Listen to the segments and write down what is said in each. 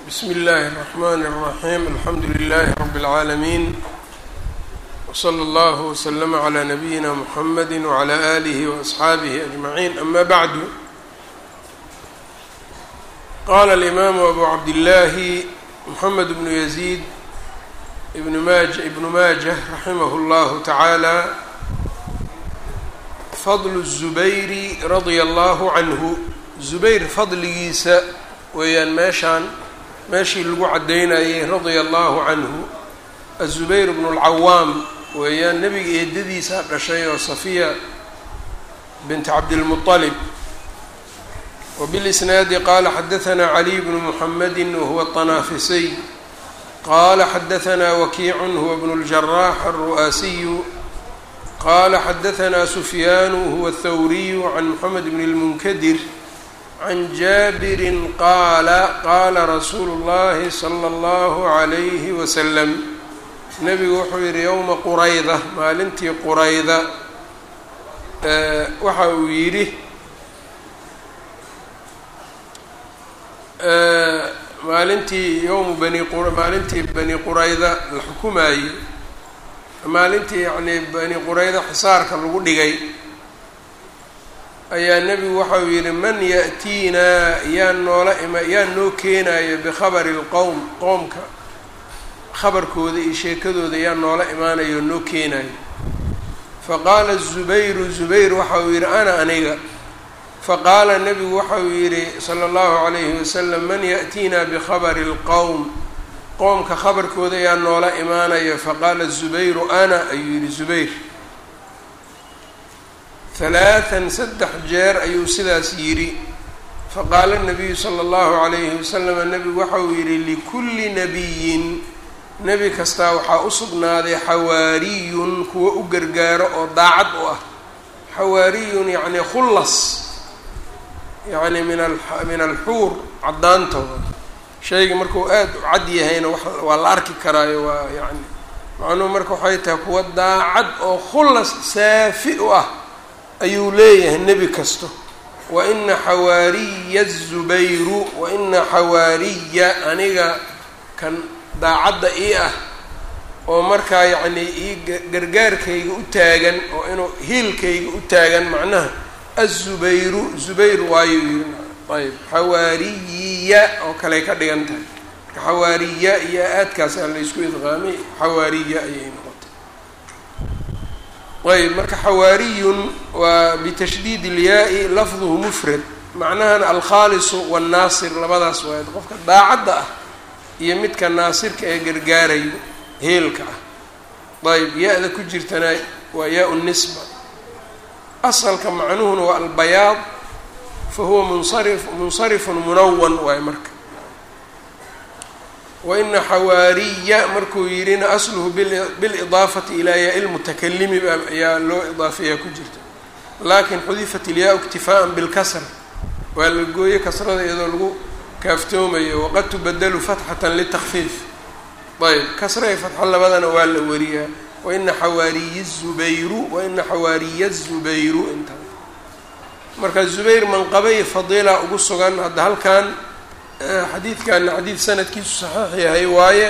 bsmi اllahi الرحmn الرaحيم alxamdu لlh رb العaalمين وslى اllه وslm عlى نbyina mحamd وعlى آlih وأصxaabih أجمعين ama bعd qala الإmam أbu cabdالlahi mحamed بن يزيد بn maj ibn majة raximah اllah taعaalى fadl الزubayr radيa اllah عanه zubayr fadligiisa weeyaan meeshaan meeshii lagu caddaynayay radia allahu canhu azubayr bnu lcawaam weeyaan nebiga eedadiisa dhashay oo safiya bint cabdilmuطalib wbilisnaadi qaala xadahanaa caliy bnu muxamedi wahuwa طanaafisiy qaala xadahanaa wakiicun huwa bnu اljarax alru'aasiyu qaala xadahanaa sufyaanu huwa athawriyu can moxamed bn اlmunkadir can jaabirin qaala qaala rasuulu llahi sala allahu calayhi wasalam nebigu wuxuu yidhi yowma qurayda maalintii qurayda waxa uu yidhi maalintii yowmu bani maalintii bani qurayda la xukumaayey maalintii yacnii bani qurayda xisaarka lagu dhigay ayaa nebigu waxa uu yidhi man ya'tiinaa yaa noola ima yaa noo keenayo bikhabari lqowm qoomka khabarkooda iyo sheekadooda yaa noola imaanayo noo keenayo faqaala zubayru zubayr waxa uu yidhi ana aniga faqaala nebigu waxa uu yidhi sala allahu calayhi wasalam man ya'tiinaa bikhabari lqowm qoomka khabarkooda yaa noola imaanayo faqaala zubayru ana ayuu yidhi zubayr halaatan saddex jeer ayuu sidaas yidhi faqaala nabiyu sala allahu calayhi wasalama nebigu waxa uu yidhi likulli nabiyin nebi kastaa waxaa u sugnaaday xawaariyun kuwa u gargaaro oo daacad u ah xawaariyun yacni khullas yacni min a min alxuur caddaantooda shayga markuu aada u cad yahayna waa la arki karaayo waa yani macnuhu marka waxay tahay kuwa daacad oo khullas saafi u ah ayuu leeyahay nebi kasto wa ina xawaariya zubayru wa ina xawaariya aniga kan daacadda ii ah oo markaa yacnii ii gargaarkayga u taagan oo inuu hiilkayga u taagan macnaha azubayru zubayr waayuu yiri ayb xawaariyiya oo kaley ka dhigan tahay marka xawaariya iyo aadkaasaa laysku idqaamay xawaariya ayay noqotay ayb marka xawaariyun waa bitashdiid ilyaa-i lafduhu mufrad macnahan alkhaalisu wannaasir labadaas waay qofka daacadda ah iyo midka naasirka ee gargaarayo heelka ah ayb ya-da ku jirtana waa yaa-u nisba asalka macnuhuna waa albayaad fa huwa munsari munsarifun munawan waay marka waina xawaariya markuu yidhina asluhu bilidaafati ilaa yaa lmutakalimi ayaa loo idaafeeyaa ku jirta laakin xudifat ilyaa iktifaaan bilkasra waa la gooye kasrada iyadoo lagu kaaftoomayo waqad tubadalu fatxatan litakfiif ayb kasra iyo fatxa labadana waa la wariyaa waina xawaariyi zubayru waina xawaariya zubayru intaa marka zubayr manqabay fadiila ugu sugan hadda halkan xadiidkana xadiid sanadkiisu saxiix yahay waaye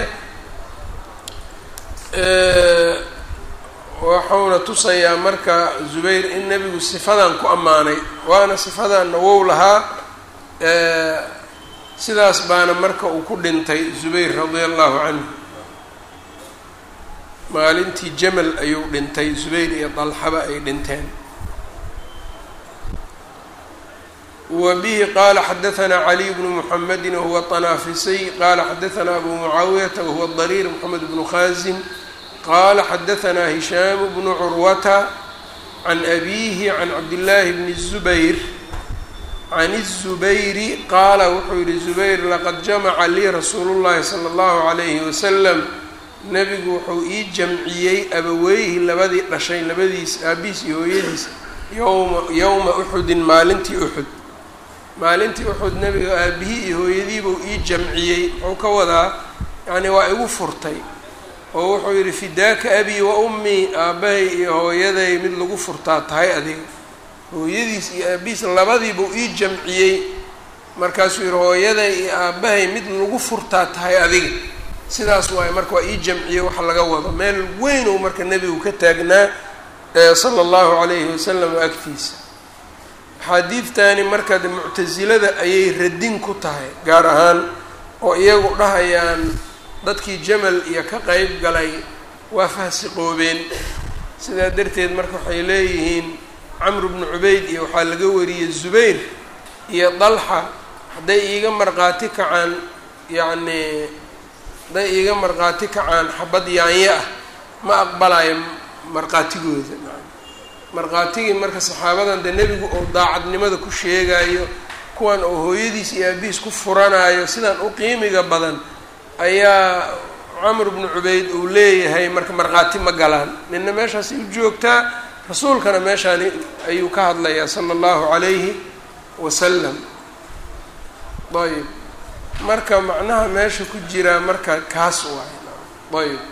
waxauna tusayaa marka zubayr in nebigu sifadan ku ammaanay waana sifadanna wow lahaa sidaas baana marka uu ku dhintay zubayr radia allahu canhu maalintii jamal ayuu dhintay zubayr iyo dalxaba ay dhinteen wbihi qala xadaثna caliy bnu mxamedi wahuwa طanaafisiy qala xadaثna abu mucaawiyata wahuwa dariir mxamed bnu khazim qala xadaثna hishaam bnu curwata can abihi can cabdillaahi bni الzubayr can الzubayri qaala wuxuu yihi zubayr laqad jamaca lii rasuulu اllahi salى اllahu عalayhi wasalam nebigu wuxuu ii jamciyey abaweyhi labadii dhashay labadiis aabihiis iyo hooyadiis yowma yowma uxudin maalintii uxud maalintii uxud nebiga aabihii iyo hooyadiibuu ii jamciyey wuxuu ka wadaa yacni waa igu furtay oo wuxuu yidhi fidaaka abii wa ummii aabbahay iyo hooyaday mid lagu furtaa tahay adiga hooyadiis iyo aabihiis labadiibuu ii jamciyey markaasuu yihi hooyaday iyo aabbahay mid lagu furtaa tahay adiga sidaas waaye marka waa ii jamciye waxa laga wado meel weyn ou marka nebigu ka taagnaa sala allahu calayhi wasalam agtiisa axaadiidtani marka de muctasilada ayay radin ku tahay gaar ahaan oo iyagu dhahayaan dadkii jamal iyo ka qeyb galay waa fahsiqoobeen sidaa darteed marka waxay leeyihiin camru bnu cubayd iyo waxaa laga wariyey zubayr iyo dalxa hadday iiga markhaati kacaan yacni hadday iiga markhaati kacaan xabad yaanyo ah ma aqbalayo markhaatigooda markhaatigii marka saxaabadan dee nebigu oo daacadnimada ku sheegayo kuwan oo hooyadiis iyo aabihiis ku furanayo sidaan u qiimiga badan ayaa camr bnu cubayd uu leeyahay marka markhaati ma galaan nina meeshaasay u joogtaa rasuulkana meeshaani ayuu ka hadlayaa sala allahu calayhi wasalam ayb marka macnaha meesha ku jiraa marka kaas waay ayb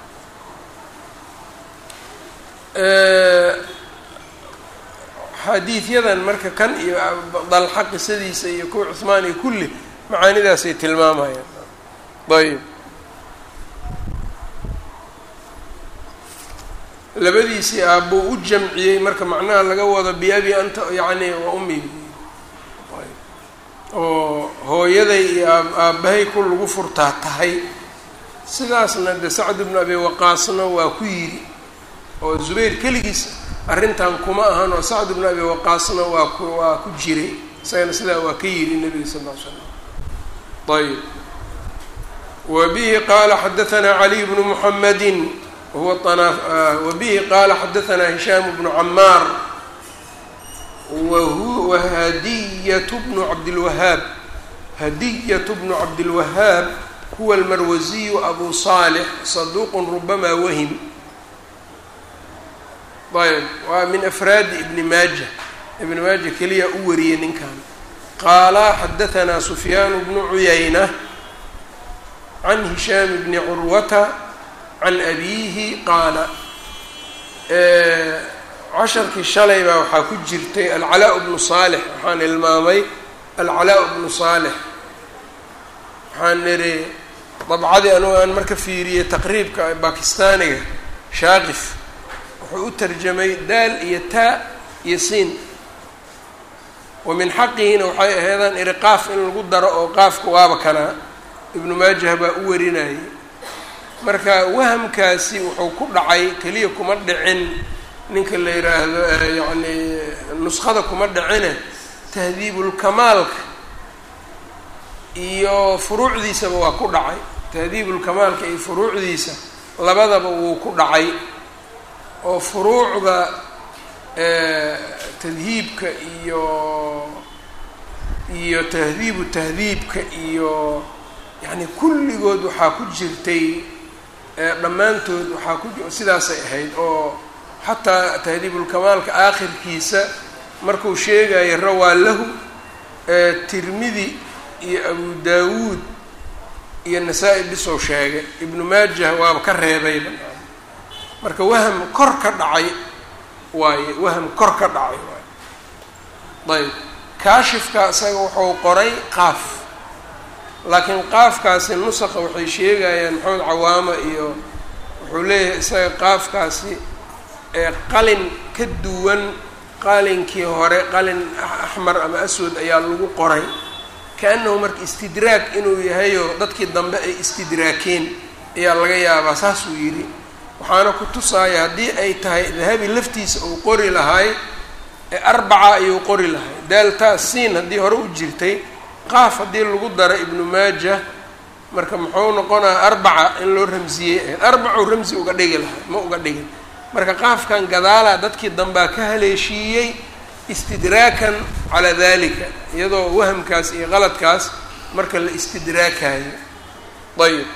xadiidyadan marka kan iyo dalxa qisadiisa iyo kuwa cuhmaan iyo kulli macaanidaasay tilmaamayaan ayb labadiisii aabbuu u jamciyey marka macnaha laga wado biabi anta yacni waa ummi oo hooyaday iyo aabbahay ku lagu furtaa tahay sidaasna de sacd bnu abi waqaasna waa ku yidhi oo zubayr keligiis arrintan kuma ahan oo sacd bnu abi waqaasna waa ku waa ku jiray isagana sidaa waa ka yidhi nebiga sal ll ly slam ayb wa bihi qaala xadaanaa caliy bnu muxamedin huwa wa bihi qaala xadaanaa hishaam bnu camaar wa hadiyat bnu cabdilwahaab hadiyat bnu cabdilwahaab huwa almarwasiyu abu saalix saduuqun rubamaa wahim ayb waa min afraadi ibni maaja ibni maaja keliya u wariyey ninkan qaala xadaanaa sufyaanu bnu cuyayna can hishaam bni curwata can abiihi qaala casharkii shalay baa waxaa ku jirtay alcalaa bnu saalix waxaan ilmaamay alcalaa bnu saalix waxaan nidhi dabcadii anugu aan marka fiiriyey taqriibka bakistaaniga shaaqif wuxuu u tarjamay daal iyo taa iyo siin wa min xaqihina waxay ahaydaan iri qaaf in lagu daro oo qaafka waaba kanaa ibnu maajah baa u warinayay marka wahamkaasi wuxuu ku dhacay keliya kuma dhicin ninka la yidhaahdo yacni nuskhada kuma dhicine tahdiibulkamaalka iyo furuucdiisaba waa ku dhacay tahdiibulkamaalka iyo furuucdiisa labadaba wuu ku dhacay oo furuucda tadhiibka iyo iyo tahdiibu tahdiibka iyo yacni kulligood waxaa ku jirtay dhammaantood waxaa ku sidaasay ahayd oo xataa tahdiibulkamaalka aakhirkiisa markuu sheegayo rawaa lahu tirmidi iyo abu daawuud iyo nasaa-i bisou sheegay ibnu maajah waaba ka reebayba marka waham kor ka dhacay waaye waham kor ka dhacay waaye ayb kaashifka isaga wuxuu qoray qaaf laakiin qaafkaasi nusaqa waxay sheegayaan maxamed cawaama iyo wuxuu leeyahay isaga qaafkaasi qalin ka duwan qalinkii hore qalin axmar ama aswad ayaa lagu qoray ka-annahu marka istidraag inuu yahayoo dadkii dambe ay istidraakeen ayaa laga yaabaa saasuu yidhi waxaana ku tusaaya haddii ay tahay dahabi laftiisa uu qori lahay arbaca ayuu qori lahay daaltaa siin haddii hore u jirtay qaaf haddii lagu daro ibnu maaja marka muxuu noqonaya arbaca in loo ramsiyey ahayd arbacuu ramsi uga dhigi lahay ma uga dhigin marka qaafkan gadaalaa dadkii dambaa ka haleeshiiyey istidraakan calaa dalika iyadoo wahamkaas iyo qaladkaas marka la istidraakayo ayb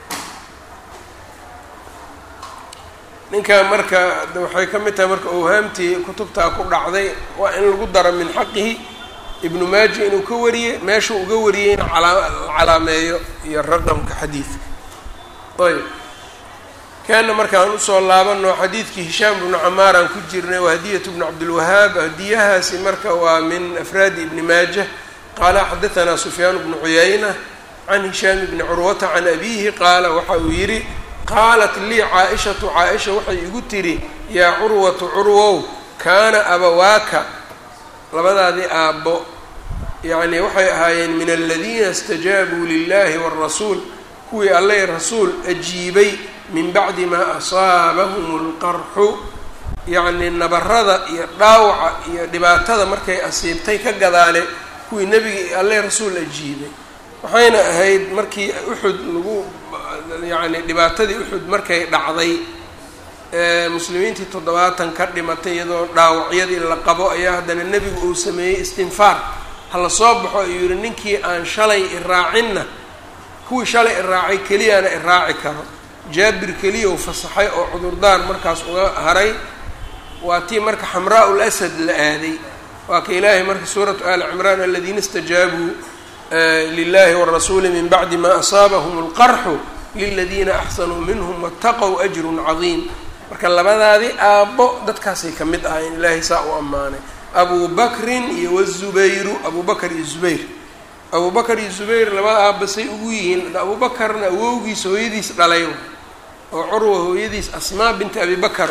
ninkan marka waxay ka mid tahay marka owhaamtii kutubtaa ku dhacday waa in lagu daro min xaqihi ibnu maaja inuu ka wariyey meeshuu uga wariyey in calaameeyo iyo raqamka xadiidka ayb kaana markaan usoo laabano xadiidkii hishaam bnu camaaraan ku jirnay waa hadiyatu bnu cabdilwahaab hadiyahaasi marka waa min afraadi ibni maajah qaala xadaanaa sufyaan bnu cuyayna can hishaam bni curwata can abiihi qaala waxa uu yidhi qaalat lii caa-ishatu caa-isha waxay igu tidhi yaa curwatu curwow kaana abawaaka labadaadii aabbo yacni waxay ahaayeen min aladiina istajaabuu lilahi wاrasuul kuwii alleh rasuul ajiibay min bacdi maa asaabahum اlqarxu yacni nabarada iyo dhaawaca iyo dhibaatada markay asiibtay ka gadaale kuwii nebiga alleh rasuul ajiibay waxayna ahayd markii uxud lagu yacni dhibaatadii uxud markay dhacday muslimiintii toddobaatan ka dhimatay iyadoo dhaawacyadii la qabo ayaa haddana nebigu uu sameeyey istinfaar hala soo baxo ayuu yihi ninkii aan shalay iraacinna kuwii shalay iraacay keliyaana iraaci karo jaabir keliya u fasaxay oo cudurdaar markaas uga haray waa tii marka xamraa ul asad la aaday waa ka ilaahay marka suuratu ali cimraan aladiina istajaabuu lilahi warasuuli min bacdi ma asaabahum اlqarxu liladiina axsanuu minhm wataqow ajrun cadiim marka labadaadii aabbo dadkaasay ka mid ahayn ilaahay saa u ammaanay abu bakrin iyo wazubayru abu bakr iyo zubayr abu bakr iyo zubayr labada aabbasay ugu yihiin abu bakarna awowgiis hooyadiis dhalay oo curwa hooyadiis asmaa binti abi bakar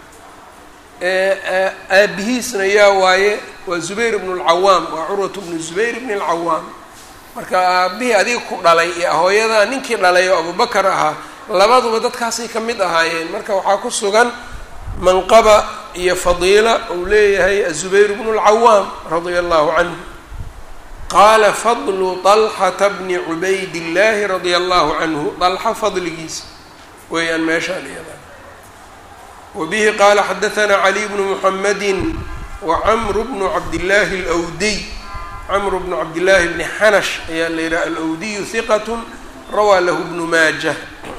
aabihiisna yaa waaye waa zubayr bnu lcawaam waa curwat bnu zubayr bni lcawaam marka aabihii adiga ku dhalay iyo hooyadaa ninkii dhalay oo abubakar ahaa labaduba dadkaasay ka mid ahaayeen marka waxaa ku sugan manqaba iyo fadiila uu leeyahay azubayr bnu lcawaam radia allahu canhu qaala fadlu طalxata bni cubayd illaahi radia allahu canhu dalxa fadligiisa weeyaan meeshaan iyada wabihi qaala xadaanaa caliy bnu muxamadi wacamru bnu cabdillaahi alwdiy camru bnu cabdillaahi bni xanash ayaa la yidhaha alwdiyu hiqat rawaa lahu bnu maajah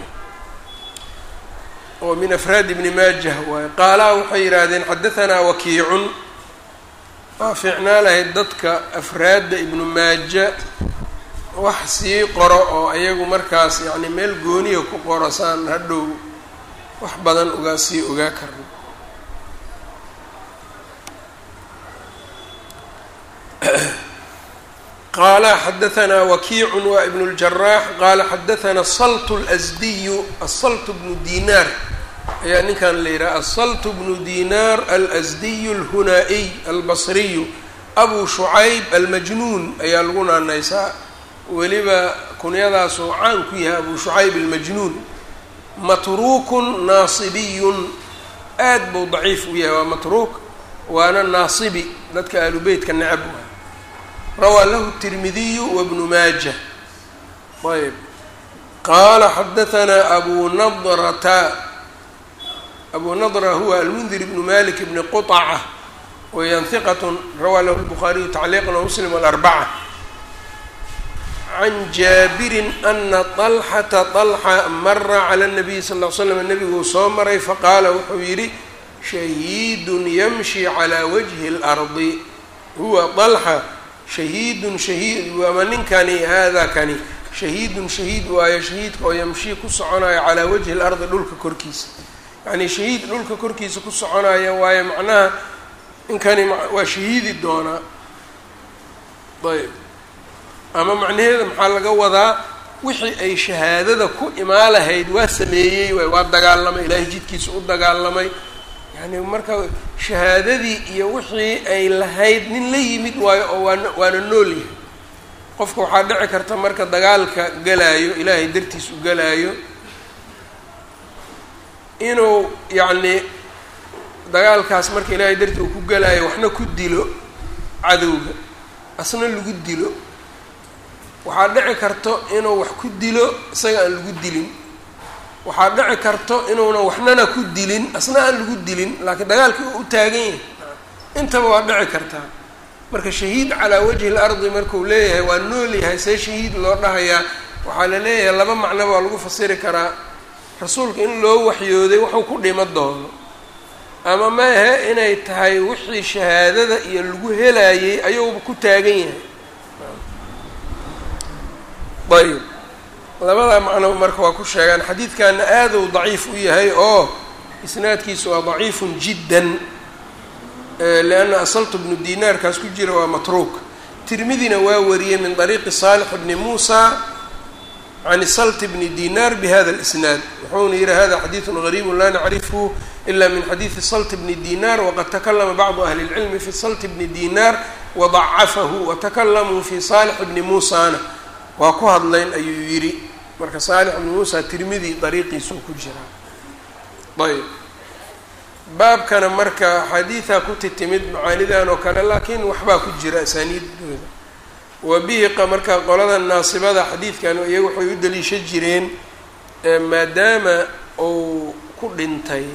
oo min afraad ibni maajah waaye qaalaa waxay yidhaahdeen xadaanaa wakiicun waa fiicnaa lahayd dadka afraadda ibnu maaja wax sii qoro oo ayagu markaas yacni meel gooniya ku qoro saan hadhow wax badan ugaa sii ogaa karno qaala xadaanaa wakiicun waa ibn اljaraax qaala xadaanaa salt اlasdiyu asalt bnu dinaar ayaa ninkan la yidhaha asalt bnu dinaar alasdiyu alhunaa-iy albasriyu abu shucayb almajnuun ayaa lagu naanaysaa weliba kunyadaasuu caan ku yahay abu shucayb almajnuun matruukun naasibiyun aad buu daciif u yahay waa matruuk waana naasibi dadka ahlu beytka necab rawaa lahu tirmidiyu wabnu maaja ayb qaala xadaanaa abu nadrata abu nadra huwa almundir bnu malik bni quطaca weyaan hiqatun rawaa lahu lbukhaariyu tacliiqan wamuslim alarbaca can jaabirin ana طalxata طalxa mara cala nabiyi sal ll l slam nebiguu soo maray faqaala wuxuu yidhi shahiidun yamshi calaa wajhi اlardi huwa طalxa shahiidun shahiid ama ninkani haadaa kani shahiidun shahiid waayo shahiidka oo yamshii ku soconayo calaa wajhi اlardi dhulka korkiisa yacni shahiid dhulka korkiisa ku soconaya waayo macnaha ninkani waa shahiidi doonaa ayb ama macnaheeda maxaa laga wadaa wixii ay shahaadada ku imaa lahayd waa sameeyey waay waa dagaalamay ilaahay jidkiisa u dagaalamay yani marka shahaadadii iyo wixii ay lahayd nin la yimid waayo oo waana waana nool yahay qofka waxaa dhici karta marka dagaalka galaayo ilaahay dartiis u galaayo inuu yacni dagaalkaas marka ilaahay dartii uu ku galaayo waxna ku dilo cadowga asna lagu dilo waxaa dhici karto inuu wax ku dilo isaga aan lagu dilin waxaa dhici karto inuuna waxnana ku dilin asna aan lagu dilin laakiin dagaalkii uu u taagan yahay intaba waa dhici kartaa marka shahiid calaa wajhi lardi markuu leeyahay waa nool yahay see shahiid loo dhahayaa waxaa la leeyahay laba macnoba waa lagu fasiri karaa rasuulka in loo waxyooday wuxuu ku dhimo doono ama maahe inay tahay wixii shahaadada iyo lagu helayay ayuuba ku taagan yahay ayb labada macno marka waa ku sheegaan xadiidkana aaduu daciif u yahay oo isnaadkiisu waa daciifun jiddan lianna asaltu bnu dinaarkaas ku jira waa matruuk tirmidina waa wariyey min طariiqi صaalح bni muusa can salt bni dinar bhada اlisnaad wuxuuna yihi hada xadiiثu غariib la nacrifhu ila min xadiiثi salt bni dinar waqad takalama bacdu ahli اlcilmi fi salt bni dinar wadacafahu watakalamuu fi saalix bni muusana waa ku hadlayn ayuu yidhi marka saalix bni muusa tirmidi dariiqiisuu ku jiraa ayb baabkana marka xadiidaa ku titimid macaanidan oo kale laakiin waxbaa ku jira asaaniiddooda wa bihi marka qolada naasibada xadiidkan iyaga waxay u daliisha jireen maadaama uu ku dhintay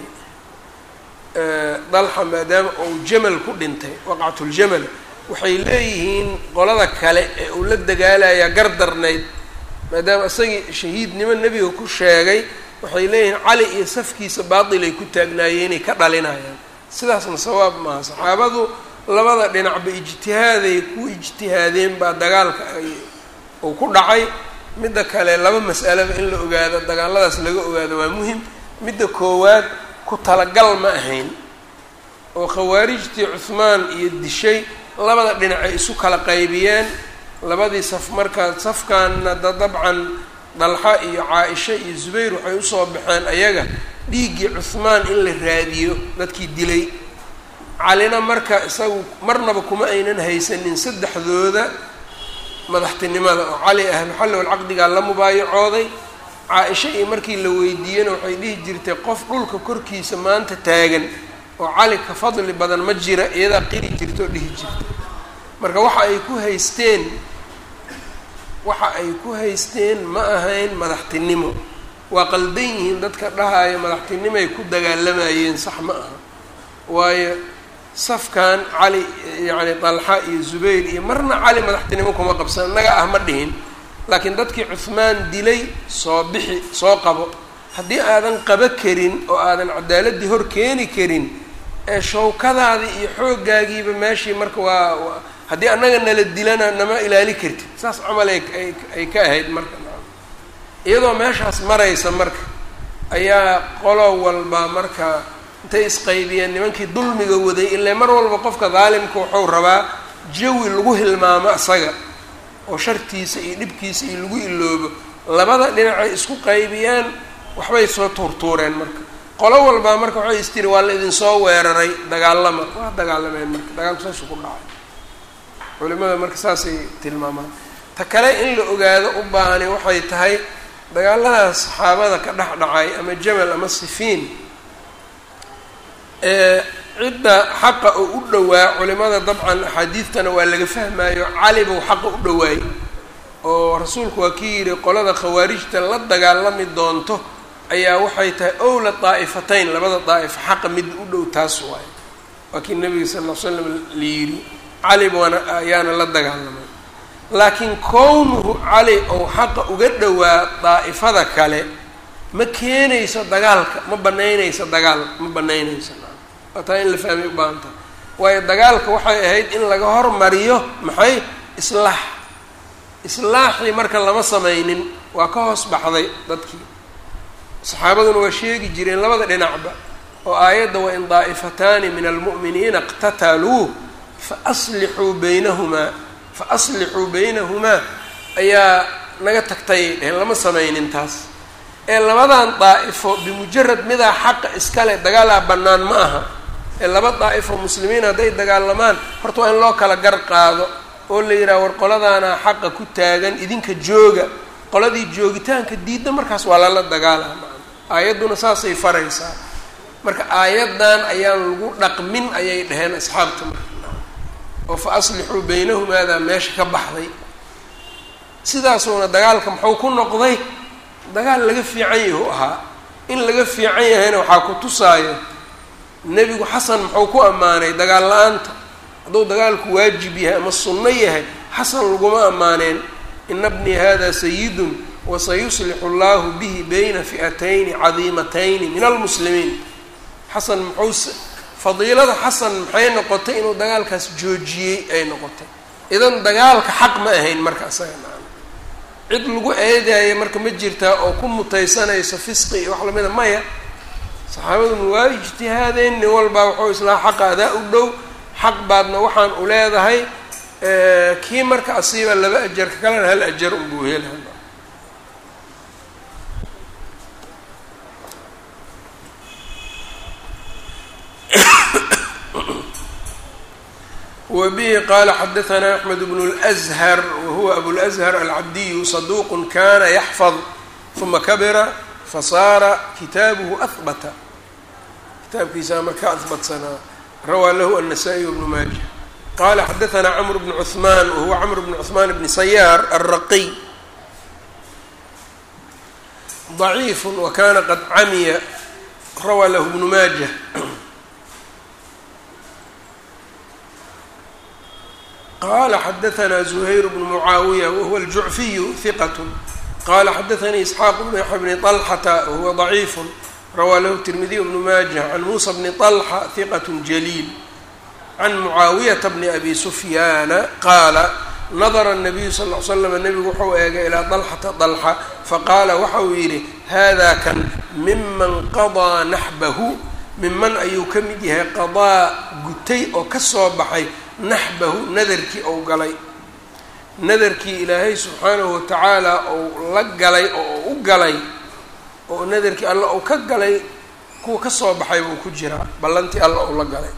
dalxa maadaama uu jamal ku dhintay waqcatuljamal waxay leeyihiin qolada kale ee uu la dagaalayaa gardarnayd maadaama isagii shahiidnimo nebiga ku sheegay waxay leeyihiin cali iyo safkiisa baatilay ku taagnaayeenay ka dhalinayaan sidaasna sawaab maaha saxaabadu labada dhinacba ijtihaaday ku ijtihaadeen baa dagaalka ay uu ku dhacay midda kale laba mas'alaba in la ogaado dagaaladaas laga ogaado waa muhim midda koowaad ku talagal ma ahayn oo khawaarijtii cuhmaan iyo dishay labada dhinac ay isu kala qaybiyeen labadii saf markaa safkaanna da dabcan dalxa iyo caa-isha iyo zubayr waxay usoo baxeen ayaga dhiiggii cuhmaan in la raadiyo dadkii dilay calina marka isagu marnaba kuma aynan haysanin saddexdooda madaxtinimada oo cali ahluxalli walcaqdigaa la mubaayacooday caa-isha iyo markii la weydiiyena waxay dhihi jirtay qof dhulka korkiisa maanta taagan oo cali ka fadli badan ma jira iyadaa qiri jirta oo dhihi jirta marka waxa ay ku haysteen waxa ay ku haysteen ma ahayn madaxtinimo waa qaldan yihiin dadka dhahaya madaxtinimoay ku dagaalamayeen sax ma aha waayo safkan cali yacni dalxa iyo zubayr iyo marna cali madaxtinimo kuma qabsan innaga ah ma dhihin laakiin dadkii cuhmaan dilay soo bixi soo qabo haddii aadan qabo karin oo aadan cadaaladdii hor keeni karin ee shawkadaadii iyo xooggaagiiba meeshii marka waa haddii annaga nala dilana nama ilaali kartid saas camal ay ay ka ahayd marka iyadoo meeshaas maraysa marka ayaa qolo walba marka intay isqaybiyeen nimankii dulmiga waday ilaa mar walba qofka daalimka wuxuu rabaa jawi lagu hilmaamo isaga oo shartiisa iyo dhibkiisa iyo lagu iloobo labada dhinacay isku qaybiyeen waxbay soo tuurtuureen marka qolo walbaa marka waxay istiri waa la idinsoo weeraray dagaalama waa dagaalameen marka dagaalku saasuu ku dhacay culimada marka saasay tilmaamaan ta kale in la ogaado u baahani waxay tahay dagaaladaas saxaabada ka dhex dhacay ama jamal ama sifiin cidda xaqa oo u dhowaa culimada dabcan axaadiidtana waa laga fahmayo cali buu xaqa u dhowaayey oo rasuulku waa kii yidhi qolada khawaarijta la dagaalami doonto ayaa waxay tahay owla daa'ifatayn labada daa'ifa xaqa mid u dhow taas waayo waa kii nabiga sal ll ly slam la yidhi cali baana ayaana la dagaalamay laakiin kownuhu cali ou xaqa uga dhowaa daa'ifada kale ma keenayso dagaalka ma banaynayso dagaal ma banaynayso waa taa in la fahmay u baahan tahay waayo dagaalka waxay ahayd in laga hormariyo maxay islaax islaaxii marka lama samaynin waa ka hoos baxday dadkii saxaabaduna waa sheegi jireen labada dhinacba oo aayadda wa in daa'ifataani min almu'miniina iqtataluu faaslixuu baynahumaa fa aslixuu baynahumaa ayaa naga tagtayay dheheen lama samaynin taas ee labadan daa'ifo bimujarad midaa xaqa iskale dagaalaa bannaan ma aha ee laba daa'ifo muslimiin hadday dagaalamaan horta waa in loo kala gar qaado oo la yidhaha war qoladaana xaqa ku taagan idinka jooga qoladii joogitaanka diidda markaas waa lala dagaalaa aayadduna saasay faraysaa marka aayaddan ayaan lagu dhaqmin ayay dhaheen asxaabta marka oo fa aslixuu baynahumaadaa meesha ka baxday sidaasuuna dagaalka muxuu ku noqday dagaal laga fiican yahu ahaa in laga fiican yahayna waxaa ku tusaayo nebigu xasan muxuu ku ammaanay dagaal la-aanta hadduu dagaalku waajib yahay ama sunno yahay xasan laguma ammaaneen ina bnii hada sayidun wasayuslixu allahu bihi bayna fi'atayni cadiimatayni min almuslimiin xasan muxuu fadiilada xasan maxay noqotay inuu dagaalkaas joojiyey ay noqotay idan dagaalka xaq ma ahayn marka isaga nacam cid lagu eedaaya marka ma jirtaa oo ku mutaysanayso fisqi iyo wax lamida maya saxaabaduna waa ijtihaadeen nin walbaa wuxuu islaa xaqa adaa u dhow xaq baadna waxaan u leedahay kii marka asiiba laba ajar ka kalena hal ajar unbuu hela wbihi qala xadaثna أxmed bn الأzhar wahuwa abulأzhar alcabdiyu صaduq kana yaxfظ ثuma kabira fasaara kitaabuhu ahbata kitaabkiisaa marka ahbatsanaa rawaa lahu النasaئي bnu maaja qala xadaثna cmr bn cثman wahuwa cmr bn cثman bn sayaar الraqiy ضaciif wakana qad camiya rawaa lahu bnu maaja qala xadaثna زhayr bn mucaawiya wahuwa اljucfiyu hiqat qala xadaثanii isxaaq bn yaxya bni طalxata wahuwa ضaciif rawaa lahu tirmidiy bnu maaja can muusa bni طalxa hiqat jaliil can mucaawiyata bni abi sufyaana qaala nadara الnabiyu sal ly slam nebigu wuxuu eegay ilaa طalxata طalxa faqaala waxa uu yidhi hada kan miman qaضىa naxbahu miman ayuu ka mid yahay qaضaa gutay oo ka soo baxay naxbahu nadarkii ou galay nadarkii ilaahay subxaanahu watacaala ou la galay oo u galay oo nadarkii alla ou ka galay kuwa ka soo baxay buu ku jiraa ballantii alla ou la galay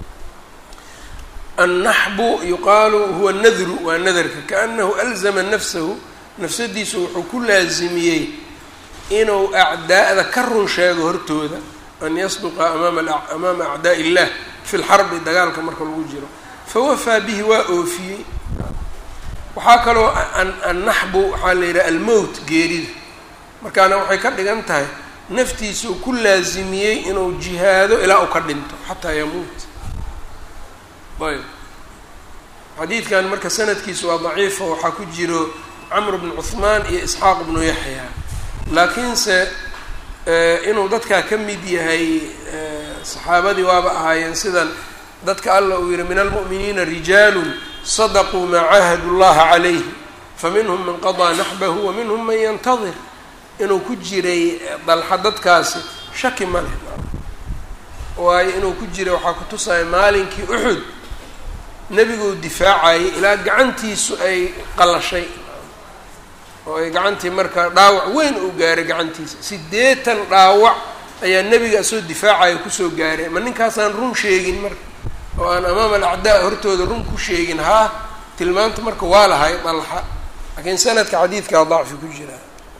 annaxbu yuqaalu huwa nadru waa nadarka kaanahu alzama nafsahu nafsadiisu wuxuu ku laasimiyey inuu acdaa'da ka run sheego hortooda an yasduqa amaama amaama acdaa illah fi lxarbi dagaalka marka lagu jiro fawafaa bihi waa oofiyey waxaa kaloo annaxbu waxaa la yidhaha almowt geerida markaana waxay ka dhigan tahay naftiisuu ku laasimiyey inuu jihaado ilaa uu ka dhinto xataa yamuut ayb xadiidkan marka sanadkiisu waa daciifa waxaa ku jiro camr bnu cuhmaan iyo isxaaq bnu yaxya laakiinse inuu dadkaa ka mid yahay saxaabadii waaba ahaayeen sidan dadka alla uu yihi min almu'miniina rijaalu sadaquu maa caahadu llaha calayhi faminhum man qadaa naxbahu wa minhum man yantadir inuu ku jiray dalxa dadkaasi shaki ma leh waayo inuu ku jiray waxaa ku tusaya maalinkii uxud nebiguu difaacayay ilaa gacantiisu ay qalashay oo ay gacantii markaa dhaawac weyn uu gaaray gacantiisa siddeetan dhaawac ayaa nebiga soo difaacaya kusoo gaaray ma ninkaasaan run sheegin marka oo aan amaama alacdaa hortooda run ku sheegin haa tilmaanta marka waa lahay dalxa laakiin sanadka xadiidkaa dacfi ku jira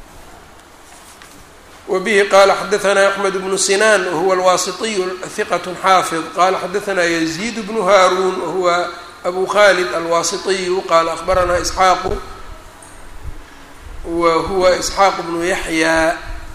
wbihi qala xadaثna axmed bnu sinan wahuwa alwasitiyu hiqat xaafid qala xadaثna yaziid bnu haarun wahuwa abu khalid alwasitiyu qala akhbarana isxaaqu wa huwa isxaaq bnu yaxya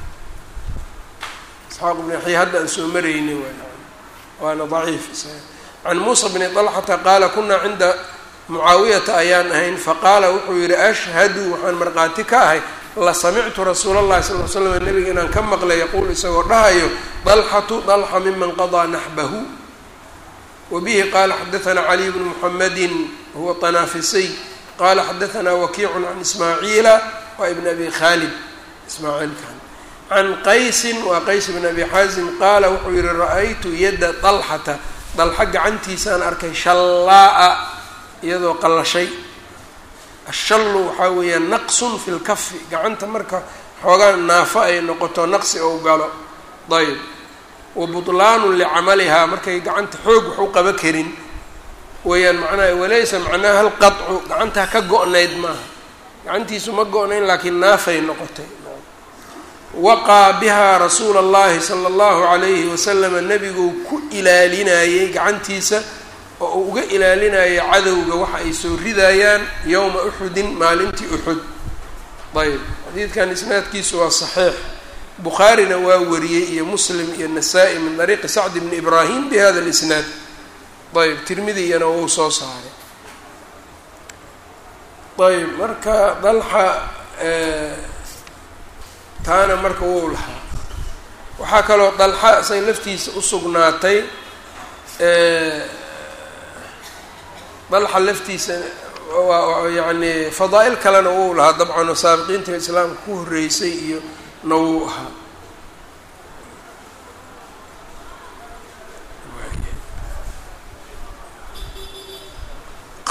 isxaaq bnu yaxya hadda aan soo marayni waana daciif can muusa bni طalxata qaala kuna cinda mucaawiyata ayaan ahayn faqaala wuxuu yihi ashhadu waxaan markhaati ka ahay lasamictu rasuula اllahi sal l slam nabiga inaan ka maqlay yaquul isagoo dhahayo dalxatu dalxa miman qadaa naxbahu wabihi qaala xadaثna caliy bnu muxamadi huwa طanaafisiy qala xadaثna wakiicu can ismaaciila wa ibn abi khalid ismaaciilkan can qaysin waa qays bn abi xaazim qaala wuxuu yihi ra-aytu yadda dalxata dalxa gacantiisaan arkay shallaa'a iyadoo qallashay ashallu waxaa weeyaan naqsun fi lkafi gacanta marka xoogaa naafo ay noqoto naqsi ou galo ayb wa butlaanun licamalihaa markay gacanta xoog wax u qaba karin weeyaan macnaha walaysa macnaha hal qaطcu gacantaa ka go-nayd maaha gacantiisu ma go-nayn laakiin naafay noqotay waqaa bihaa rasuula اllahi sala اllahu alayhi wasalama nebiguu ku ilaalinayey gacantiisa oo uu uga ilaalinayay cadowga waxa ay soo ridayaan yowma uxudin maalintii uxud ayb xadiidkan isnaadkiisu waa saxiix bukhaarina waa wariyey iyo muslim iyo nasaa-i min dariiqi sacd bni ibraahim bi hada lisnaad ayb tirmidi iyana wou soo saaray ayb marka dalxa taana marka wou lahaa waxaa kaloo dalxa say laftiisa usugnaatay dalxa laftiisa waa yacni fadaa-il kalena wou lahaa dabcan oo saabiqiinta islaamka ku horreysay iyo na wuu ahaa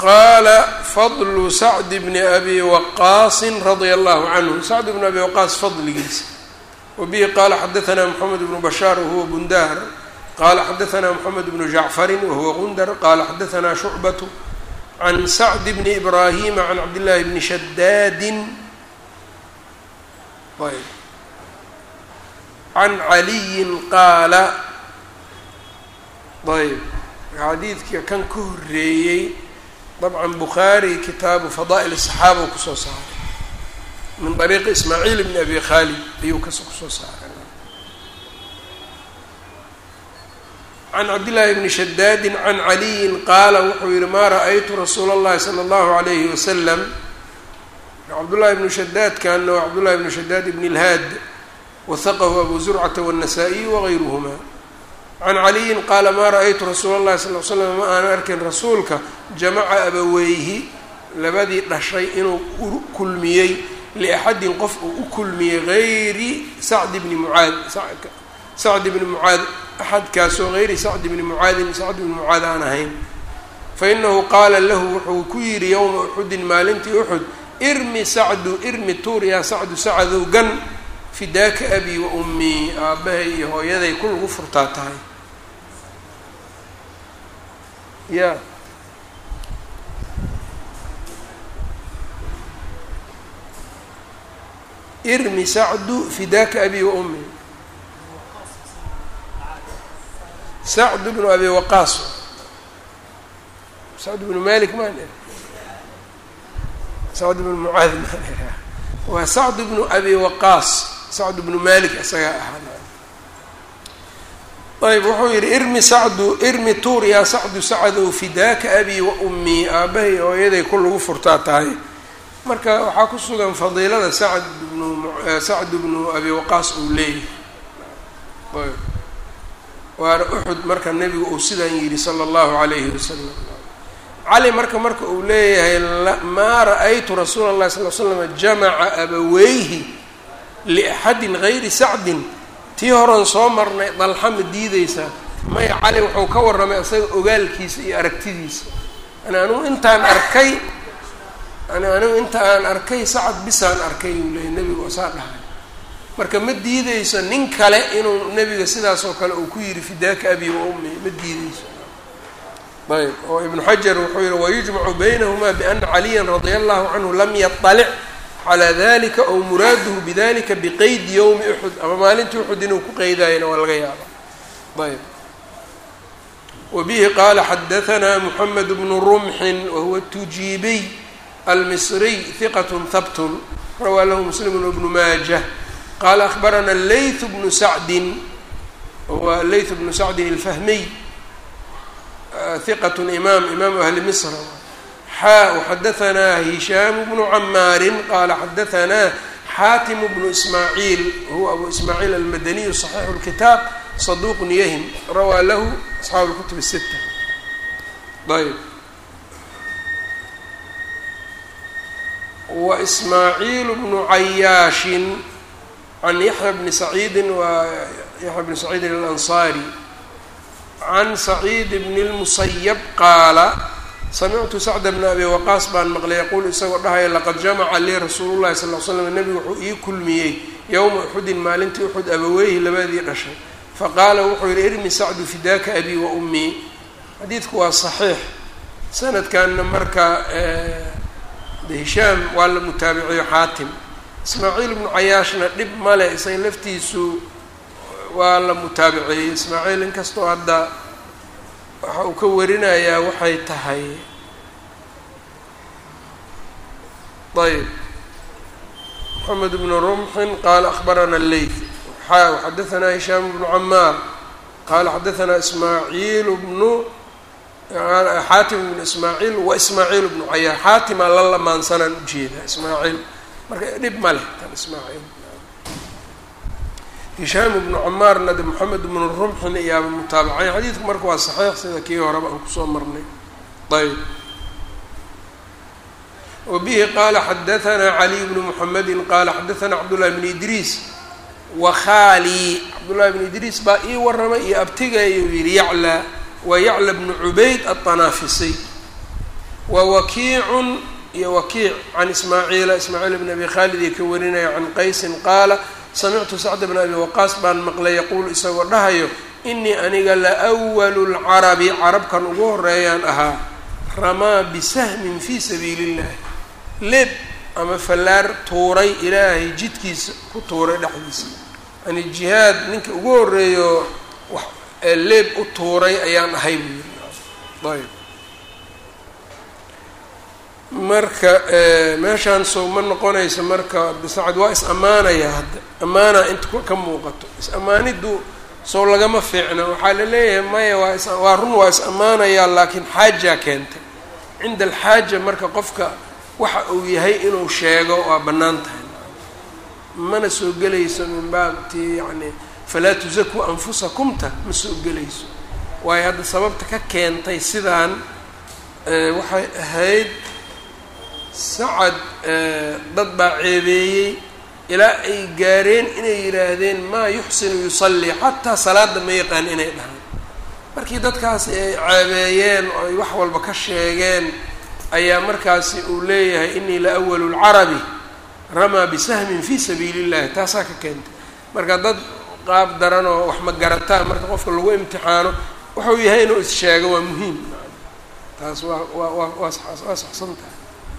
qaala fadlu sacd bni abi waqaasin radia allahu canhu sacd bni abi waqaas fadligiisa wabihi qaala xadaanaa moxamed bnu bashaar wahuwa bundaar qaala xadaanaa moxamed bnu jacfarin wahuwa gundar qaala xadaanaa shucbatu can sacd bni ibraahima can cabdillaahi bni shadaadin ayb can caliyin qaala ayb xadiidka kan ka horeeyey dabcan bukhaari kitaabu fadaa'il الصaxaaba u kusoo saaray min طariiqi ismaaciil bni abi khaalid ayuu kas kusoo saaray can cabdillaahi bni shadaadin can caliyin qaala wuxuu yihi maa ra-aytu rasuula اllahi salى اllahu عalayhi wasalam cabdullahi bnu shadaadkana waa cabdullahi bnu shadaad bn اlhaad wahaqahu abu zurcata wالnasaa-iy wagayruhma can caliyin qaala maa ra-aytu rasuula اllahi sal l slam ma aanan arkin rasuulka jamaca abaweyhi labadii dhashay inuu u kulmiyey liaxadin qof uu u kulmiyey gayri sacd bni mucaad sacd bni mucaad axadkaasoo gayri sacd bni mucaadin sacd bni mucaad aan ahayn fainahu qaala lahu wuxuu ku yidhi yowma uxudin maalintii uxud irmi sacdu irmi tuur yaa sacdu sacadow gan fidaaka abi wa ummii aabbahay iyo hooyaday ku lagu furtaa tahay ya irmi sacdu fidaaka abi wa ummi sacd bnu abi waqaas sacd bnu malik maan sacd bnu mucaad maan waa sacd bnu abi waqaas sacd bnu malik isagaa ahaa ayb wuxuu yidhi irmi sacdu irmi tuur yaa sacdu sacdow fidaaka abi wa ummii aabbahay hooyaday ku lagu furtaa tahay marka waxaa ku sugan fadiilada sacd bnu sacd bnu abi waqaas uu leeyahay ayb waana uxud marka nebigu uu sidaan yidhi sala allahu calayhi wasalam cali marka marka uu leeyahay maa ra-aytu rasuula اllahi sal l slam jamaca abaweyhi liaxadin gayri sacdin tii horan soo marnay dalxa ma diideysaa maya cali wuxuu ka warramay isaga ogaalkiisa iyo aragtidiisa ani anigu intaan arkay ani anigu inta aan arkay sacad bisaan arkay uu leeyay nebigu saa dhahay marka ma diideyso nin kale inuu nebiga sidaas oo kale uu ku yidhi fidaaka abi wa ummi ma diideyso ayb oo ibnu xajar wuxuu yihi wayujmacu baynahumaa biana caliya radia allahu canhu lam yaطalic calaa dalika ow muraaduhu bidalika biqeydi yowmi uxud ama maalintii uxud inuu ku qeydayana waa laga yaaba ayb wabihi qaala xadahanaa muxamed bnu rumxin wahuwa tujiibiy almisriy hiqat habtun rawaa lahu muslim bnu maajah qaala ahbarana layth bnu sacdin wahuwa layth bnu sacdin alfahmiy hiqat imaam imaamu ahli misr xaa waxadahanaa hishaamu bnu camaarin qaala xadahanaa xaatimu bnu ismaaciil huwa abu ismaaciil almadaniyu صaxiixu اlkitaab saduuqun yahim rawaa lahu asxaabu اlkutub الsita ayb wa ismaaciil bnu cayaashin can yaxya bni saciidin waa yaxya bni saciidin alansaari can saciid bni اlmusayab qaala samictu sacda bna abi waqaas baan maqlay yaquul isagoo dhahaya laqad jamaca lii rasuulu llahi sal l slam nebigu wuxuu ii kulmiyey yowma uxudin maalintii uxud abaweyhi labadii dhashay faqaala wuxuu yihi irmi sacdu fidaaka abi wa ummii xadiidku waa saxiix sanadkanna marka de hishaam waa la mutaabiciyo xaatim ismaaciil bnu cayaashna dhib male isaga laftiisu waa la mutaabiceeyey ismaaciil inkastoo hadda waxa uu ka warinayaa waxay tahay ayb moxamed bnu rumxin qaala akhbarana leyth xaa xadahanaa hishaam bnu camaar qaala xadahanaa ismaaciil bnu xaatim bnu ismaaciil wa ismaaciil bnu cayaar xaatimaa la lamaansanaan ujeedaa ismaaciil marka dhib ma leh tan ismaaciil hishaam bnu camaarna de moxamed bnu rumxin iyaaba mutaabacay xadiidku marka waa saxiix sida kii horeba aan kusoo marnay ayb wa bihi qaala xadahanaa caliy bnu muxamedin qaala xadahanaa cabdullahi bnu idriis wa khaalii cabdullahi bnu idriis baa ii warramay iyo abtigayuu yihi yaclaa wa yacla bnu cubayd aلطanaafisiy wa wakiicun iyo wakiic can ismaaciila ismaaciil bn abi khaalid iyo ka warinaya can qaysin qaala samictu sacd bn abi waqaas baan maqlay yaquulu isagoo dhahayo inii aniga la walu lcarabi carabkan ugu horeeyaan ahaa ramaa bisahmin fii sabiili illahi leeb ama fallaar tuuray ilaahay jidkiisa ku tuuray dhexdiisa yani jihaad ninka ugu horeeyo wax leeb u tuuray ayaan ahay buu yiri ayb marka meeshaan sow ma noqonayso marka bisacad waa is ammaanaya hadda ammaana inta ka muuqato is-ammaaniddu sow lagama fiicna waxaa la leeyahay maya waa is waa run waa is ammaanayaa laakiin xaajaa keentay cinda alxaaja marka qofka waxa uu yahay inuu sheego waa bannaan tahay mana soo gelayso min baabti yacni falaa tusakuu anfusakumta ma soo gelayso waayo hadda sababta ka keentay sidaan waxay ahayd sacad dad baa ceebeeyey ilaa ay gaareen inay yidhaahdeen maa yuxsinu yusallii xataa salaada ma yaqaan inay dhahaan markii dadkaasi ay ceebeeyeen oo ay wax walba ka sheegeen ayaa markaasi uu leeyahay inii la awalu lcarabi ramaa bisahmin fii sabiili illahi taasaa ka keentay marka dad qaab daran oo wax ma garataan marka qofka lagu imtixaano wuxuu yahay inuu is-sheego waa muhiim taas waa waa waa waa waa saxsan tahay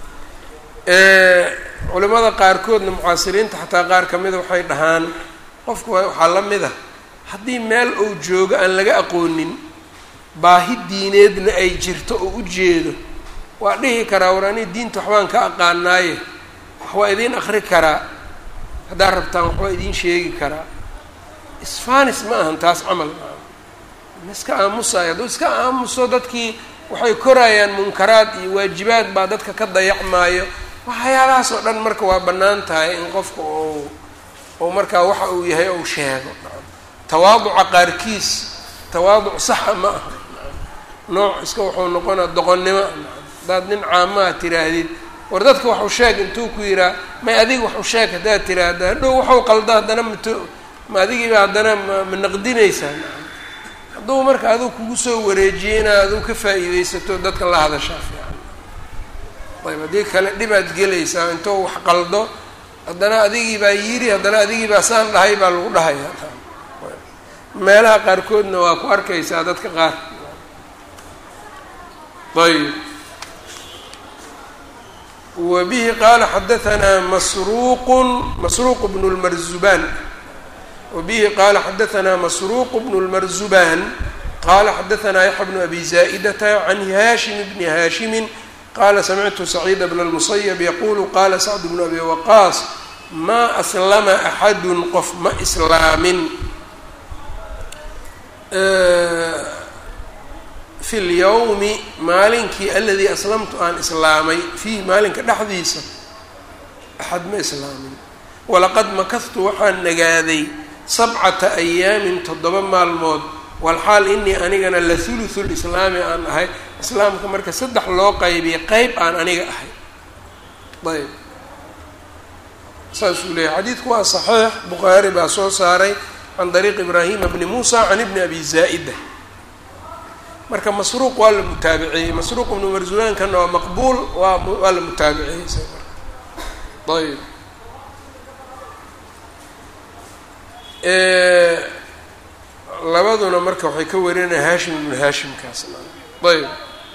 culimada qaarkoodna mucaasiriinta xataa qaar ka mida waxay dhahaan qofku waxaa la mid a haddii meel uu joogo aan laga aqoonin baahi diineedna ay jirto oo u jeedo waa dhihi karaa war anii diinta waxbaan ka aqaanaaye wax waa idiin akri karaa haddaad rabtaan wax waa idiin sheegi karaa isfanis ma ahan taas camal ma iska aamusayo hadduu iska aamuso dadkii waxay korayaan munkaraad iyo waajibaad baa dadka ka dayacmaayo waxyaalahaas oo dhan marka waa bannaan tahay in qofka uu uu markaa waxa uu yahay ou sheego tawaaduca qaarkiis tawaaduc saxa ma aha nooc iska wuxuu noqonaa doqonnimo haddaad nin caamaha tiraahdid war dadka waxu sheeg intuu ku yihaa may adiga waxu sheeg haddaad tiraahda hadhow waxuu qalda haddana mat ma adigiiba haddana ma naqdinaysaa hadduu marka aduu kugu soo wareejiyey inaad aduu ka faa'iidaysato dadka la hadashaa fiican ayb haddii kale dhibaad gelaysaa intuu wax qaldo haddana adigii baa yiri haddana adigii baa saan dhahay baa lagu dhahayaa meelaha qaarkoodna waa ku arkaysaa dadka qaar ayb wa bihi qaala xadahanaa masruuqun masruuq bnu lmarzubaan wa bihi qaala xadahanaa masruuq bnu lmarzubaan qaala xadahanaa yaxya bnu abi zaa'idata can haashim bni haashimin qala samictu saciida bna lmusayab yaqulu qala sacd bnu abi waqaas maa aslama axadun qof ma islaamin fi lyawmi maalinkii aladii aslamtu aan islaamay fiihi maalinka dhexdiisa axad ma islaamin walaqad makahtu waxaan nagaaday sabcata ayaamin toddoba maalmood walxaal inii anigana la huluhu lislaami aan ahay islaamka marka saddex loo qaybiyay qeyb aan aniga ahay ayb saasuu leeyahy xadiidku waa saxiix bukhaari baa soo saaray can dariiq ibraahima bni muusa can ibni abi zaa'ida marka masruuq waa la mutaabiciyey masruuq ibnu marsulankana waa maqbuul waa waa la mutaabiciyey isaga marka ayb labaduna marka waxay ka warinaya haashim ibnu haashimkaas ayb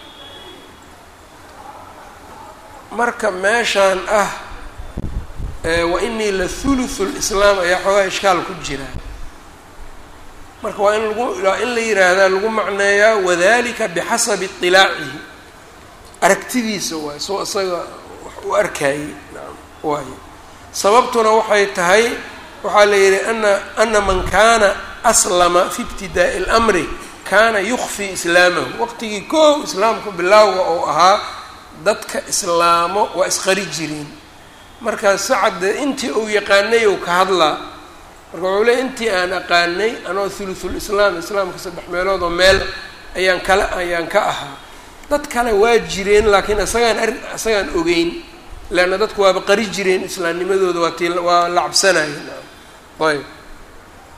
marka meeshaan ah wa inii la thuluthu lislaam ayaa xoogaa ishkaal ku jira marka waa in lagu waa in la yiraahdaa lagu macneeyaa wadalika bixasabi iطilaacihi aragtidiisa waay soo isaga wax u arkayey naam waayo sababtuna waxay tahay waxaa la yidhi ana ana man kaana aslama fi ibtidaa'i اlamri kaana yukfi islaamahu waqtigii koow islaamku bilaawga oo ahaa dadka islaamo waa isqari jireen markaas sacadde intii uu yaqaanay ou ka hadlaa marka wuxuu leey intii aan aqaanay anoo thuluthul islaam islaamka saddex meelood oo meel ayaan kala ayaan ka ahaa dad kale waa jireen laakiin isagaan ar isagaan ogeyn leanna dadku waaba qari jireen islaamnimadooda waa tii waa la cabsanayeen ayb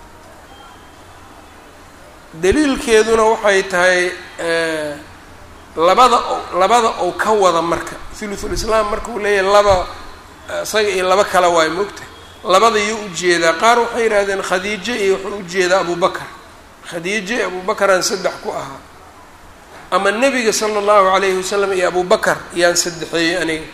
daliilkeeduna waxay tahay labada o labada ou ka wada marka thuluthul islaam markuu leeyahay laba isaga iyo laba kale waay moogta labada iyo ujeedaa qaar waxay yidhahdeen khadiijo iyo wuxuu ujeedaa abubakar khadiijo iyo abubakaraan saddex ku ahaa ama nebiga sala allahu calayhi wasalam iyo abubakar yaan saddexeeyey aniga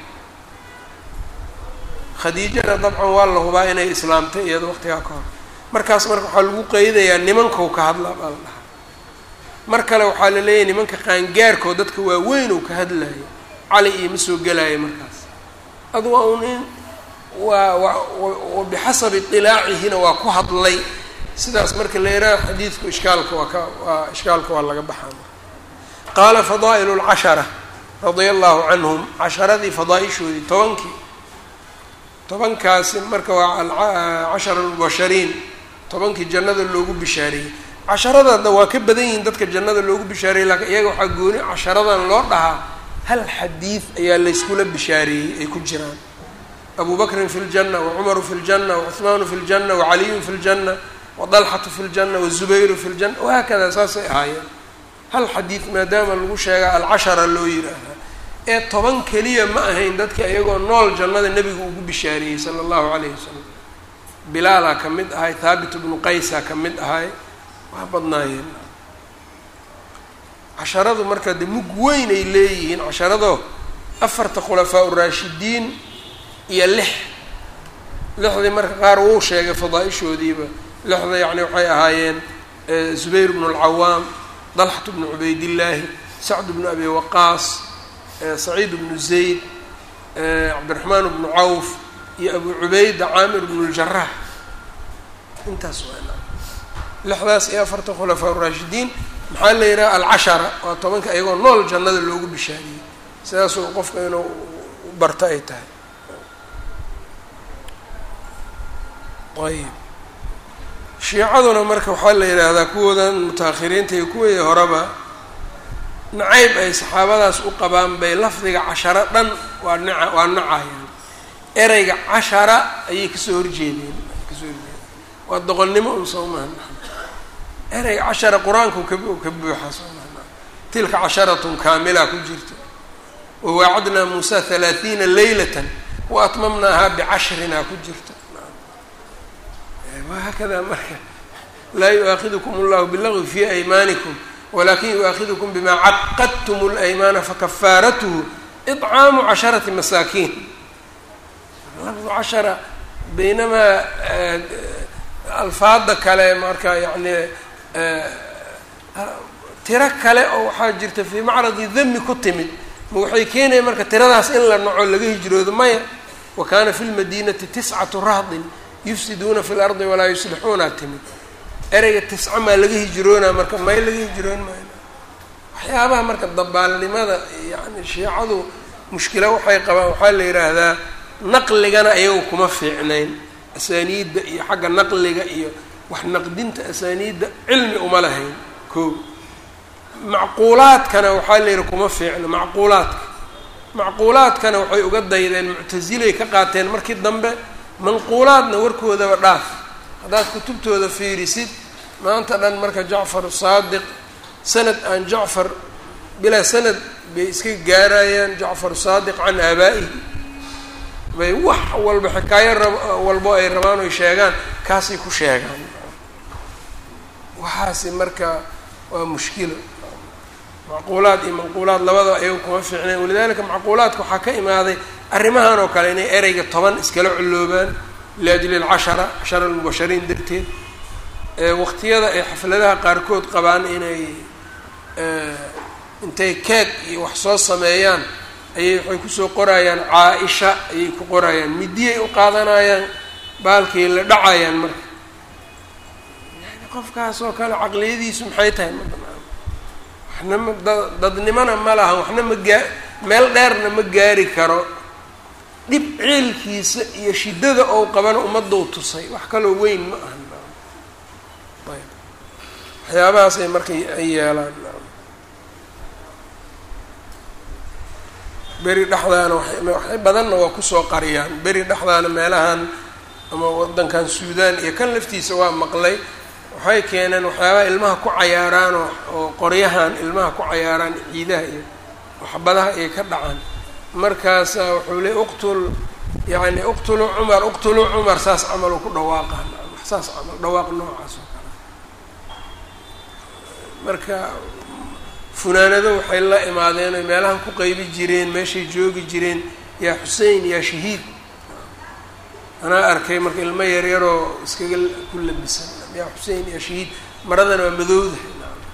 khadiijana dabcan waa la hubaa inay islaamtay iyada waqtigaa ka hor markaas marka waxaa lagu qeydayaa nimankou ka hadlaa baa la dhahaa mar kale waxaa la leeyahay nimanka qaangaarkoo dadka waaweyn ou ka hadlayo cali iyo ma soo gelaayo markaas adu waa un in waa wa bixasabi iطilaacihina waa ku hadlay sidaas marka la yihaaha xadiidku ishkaalka waa ka waa ishkaalka waa laga baxaa qaala fadaa'il اlcashara radia allahu canhum casharadii fadaaishoodii tobankii tobankaasi marka waa cashara lmubashariin tobankii jannada loogu bishaareeyey casharadada waa ka badan yihiin dadka jannada loogu bishaareeyey laakiin iyaga waxaa gooni casharadan loo dhahaa hal xadiid ayaa layskula bishaareeyey ay ku jiraan abu bakrin fi ljanna wacumaru fi ljanna wacuhmaanu fi ljanna wacaliyun fi ljanna wadalxatu fi ljanna wazubayru fi ljanna wahaakada saasay ahaayeen hal xadiid maadaama lagu sheegaa alcashara loo yidhaahaa ee toban keliya ma ahayn dadka iyagoo nool jannada nebiga ugu bishaareeyey sala allahu calayhi wasalam bilaalaa ka mid ahay thaabit bnu qaysaa ka mid ahay waa badnaayeen casharadu marka de mug weyn ay leeyihiin casharado afarta khulafaa uraashidiin iyo lix lixdii marka qaar wuu sheegay fadaaishoodiiba lixda yacni waxay ahaayeen zubayr bnu alcawaam dalxatu bnu cubaydillaahi sacd bnu abi waqaas saciid bnu zayd cabdiraxmaan bnu cawf iyo abu cubayda caamir bnu ljarax intaas waa lixdaas iyo afarta khulafaa uraashidiin maxaa la yidhaha alcashara waa tobanka iyagoo nool jannada loogu bishaariyey sidaasuu qofka inuu barto ay tahay ayb shiicaduna marka waxaa la yidhaahdaa kuwoodan mutaahiriinta iyo kuwii horeba nacayb ay saxaabadaas u qabaan bay lafdiga casharo dhan waa naca waa nacayaan ereyga cashara ayay kasoo horjeedeen kasoo horjeedeen waa doqonnimo un soo maha ereyga cashara qur-aanku ka ka buuxa soo maha tilka casharatun kaamila ku jirta wawaacadnaa muusa halaathiina laylatan wa atmamnaahaa bicashrina ku jirta wahakada marka laa yu-aakidukum allahu bilagwi fi aymaanikum walakin yu-aakidukum bima caqadtum اlaymaana fakafaaratuhu iطcaamu casharati masaakiin lafdu cashara baynamaa alfaada kale marka yani tiro kale oo waxaa jirta fii macradi dami ku timid ma waxay keenaya marka tiradaas in la naco laga hijroodo maya wa kana fi lmadinati tiscatu rahdin yufsiduuna fi lardi walaa yuslixuuna timid ereyga tisca maa laga hijroonaa marka may laga hijroon maayo waxyaabaha marka dabaalnimada yani shiicadu mushkilo waxay qabaan waxaa la yidhaahdaa naqligana ayagu kuma fiicnayn asaaniidda iyo xagga naqliga iyo wax naqdinta asaaniidda cilmi uma lahayn ko macquulaadkana waxaa la yidhi kuma fiicno macquulaadka macquulaadkana waxay uga daydeen muctasilay ka qaateen markii dambe manquulaadna warkoodaba dhaaf haddaad kutubtooda fiirisid maanta dhan marka jacfar saadiq sanad aan jacfar bilaa sanad bay iska gaarayaan jacfar saadiq can aabaa'ihi bay wax walba xikaayo rab walbo ay rabaan oy sheegaan kaasay ku sheegaan waxaasi marka waa mushkilo macquulaad iyo manquulaad labadaba ayaga kuma fiicnayn walidalika macquulaadka waxaa ka imaaday arrimahan oo kale inay ereyga toban iskala culloobaan liajli alcashara cashara almubashariin darteed waqtiyada ay xafladaha qaarkood qabaan inay intay keeg iyo wax soo sameeyaan ayay waxay kusoo qorayaan caa-isha ayay ku qorayaan midiyay u qaadanayaan baalkay la dhacayaan marka yani qofkaas oo kale caqliyadiisu maxay tahay ma banaan waxna ma da dadnimona ma laha waxna ma gaa meel dheerna ma gaari karo dhib ciilkiisa iyo shiddada ou qabana ummadou tusay wax kaloo weyn ma ahan ayb waxyaabahaasay marka ay yeelaan beri dhexdaana waxay badanna waa kusoo qariyaan beri dhexdaana meelahan ama waddankan suudaan iyo kan laftiisa waa maqlay waxay keeneen waxyaabaha ilmaha ku cayaaraan oo oo qoryahan ilmaha ku cayaaraan ciidaha iyo waxbadaha ay ka dhacaan markaasa wuxuu leey uqtul yani uqtuluu cumar uqtuluu cumar saas camal u ku dhawaaqaa saas camal dhawaaq noocaas oo kale marka funaanado waxay la imaadeen oy meelahan ku qeybi jireen meeshay joogi jireen yaa xusein yaa shahiid anaa arkay marka ilmo yaryaroo iskaga ku labisan yaa xusein yaa shahiid maradana waa madowdahay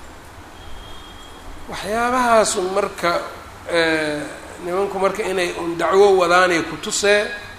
waxyaabahaasu marka nimanku marka inay un dacwo wadaanay ku tusee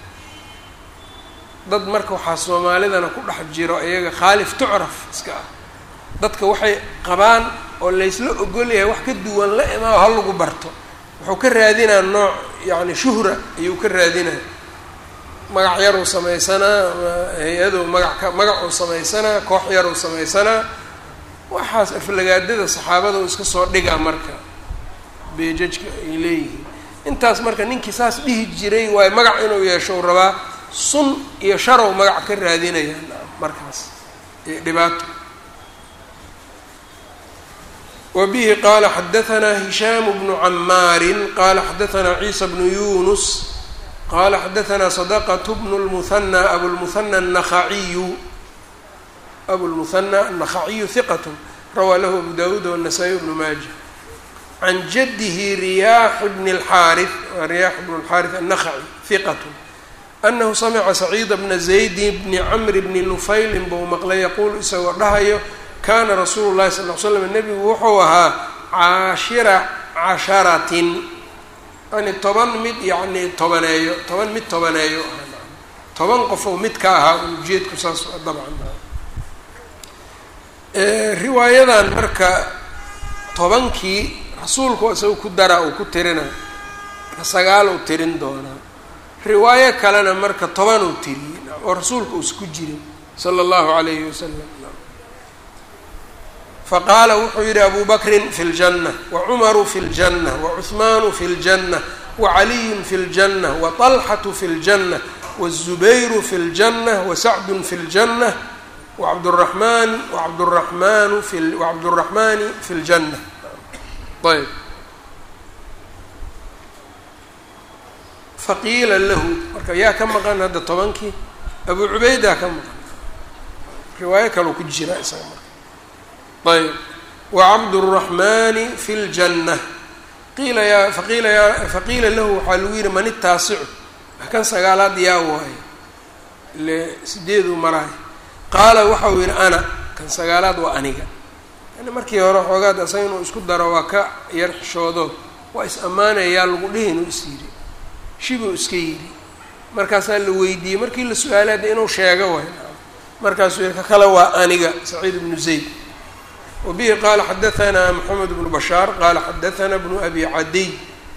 dad marka waxaa soomaalidana ku dhex jiro iyaga khaalif tucraf iska ah dadka waxay qabaan oo laysla ogol yahay wax ka duwan la imaa ha lagu barto wuxuu ka raadinaa nooc yacni shuhra ayuu ka raadinaa magac yaruu samaysanaa hay-aduu magac ka magacuu samaysanaa koox yaruu samaysanaa waxaas aflagaadada saxaabada uu iska soo dhigaa marka beejajka ay leeyihiin intaas marka ninkii saas dhihi jiray waayo magac inuu yeesho u rabaa sun iyo sharow magac ka raadinaya markaas iyo dhibaato wa bihi qaala xadahanaa hishaamu bnu camaarin qaala xadahanaa ciisa bnu yunus qaala xadahanaa sadaqatu bnu lmuhana abulmuhana annakhaciyu abulmuhana annakhaciyu hiqat rawaa lahu abu dawuud wanasaa-iy bnu maaja can jadihi riyaax bni اlxaari riyaax bnu اlxaari annakhaci hiqat anahu samica saciida bna zaydi bni camri bni nufaylin buu maqlay yaquulu isagoo dhahayo kaana rasuulu llahi sal l slam nebigu wuxuu ahaa caashira casharatin yani toban mid yacni tobaneeyo toban mid tobaneeyo toban qofow mid ka ahaa ujeedku saas dabcan riwaayadan marka tobankii rasuulku isaga ku dara uu ku tirina sagaal uu tirin doonaa riwaayo kalena marka toban uu tiriyey oo rasuulka uusa ku jirin sala allahu calayhi wasalam faqaala wuxuu yihi abu bakrin fi ljanna wacumaru fi ljanna wacuhmaanu fi ljanna wacaliyun fi ljanna waطalxatu fi ljanna wazubayru fi ljanna wasacdun fi ljanna wacabduraxmaan wacabduraxmaanu fi wacabduraxmaani fi ljanna ayb faqiila lahu marka yaa ka maqan hadda tobankii abu cubaydaa ka maqan riwaayo kaloo ku jira isaga marka ayb wacabduraxmaani fi ljanna qiila yaa faqiila yaa faqiila lahu waxaa lagu yihi man itaasicu kan sagaalaad yaa waayo ile sideeduu maraay qaala waxau yihi ana kan sagaalaad waa aniga yani markii hore xoogaad asaga inuu isku daro waa ka yar xishoodo waa is ammaanayaa lagu dhihi inuu is yidhi shibuu iska yidhi markaasaa la weydiiyey markii la su-aalay hadda inuu sheego way markaasuu yihi ka kale waa aniga saciid ibnu zayd wa bihi qaala xadahanaa moxamed bnu bashaar qaala xadahanaa bnu abi cadiy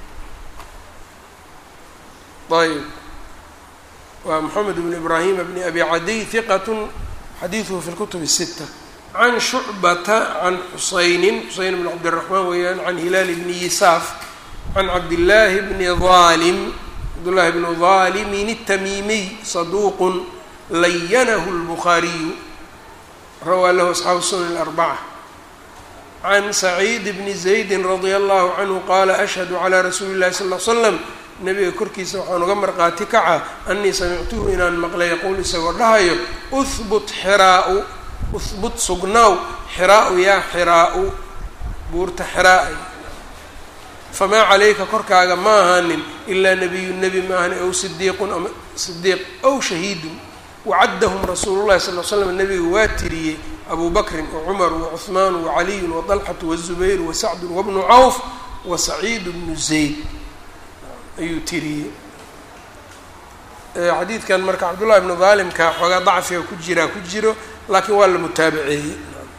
ayb waa moxamed bnu ibraahima bni abi cadiy hiqatun xadiiduhu fi lkutub الsita can shucbata can xusaynin xuseyn bn cabdiraxmaan weeyaan can hilaal bni yisaaf can cabdillaahi bni aalim cabdullahi bnu daalimin الtamiimiy saduuqun layanahu اlbukhaariyu rawaa lahu asxaabu sunan اlarbaca can saciid bni zaydi radia allahu canhu qaala ashhadu calaa rasuuli اllahi sal l slam nabiga korkiisa waxaan uga marqaati kaca anii samictuhu inaan maqlay yaquul isagoo dhahayo uhbut xiraau uhbut sugnaaw xiraau yaa xiraau buurta xiraa'ay famaa calayka korkaaga ma ahaanin ilaa nebiyu nebi ma ahani ow sidiiqun ama sidiiq ow shahiidun wacaddahum rasuulu llahi sal l slam nabiga waa tiriyey abu bakrin wacumaru wacuhmaanu wacaliyun waطalxatu wazubayru wasacdun wabnu cawf wasaciidu bnu zayd ayuu tiriyey xadiidkan marka cabdullahi bnu daalimka xoogaa dacfiga ku jiraa ku jiro laakiin waa la mutaabaceeyey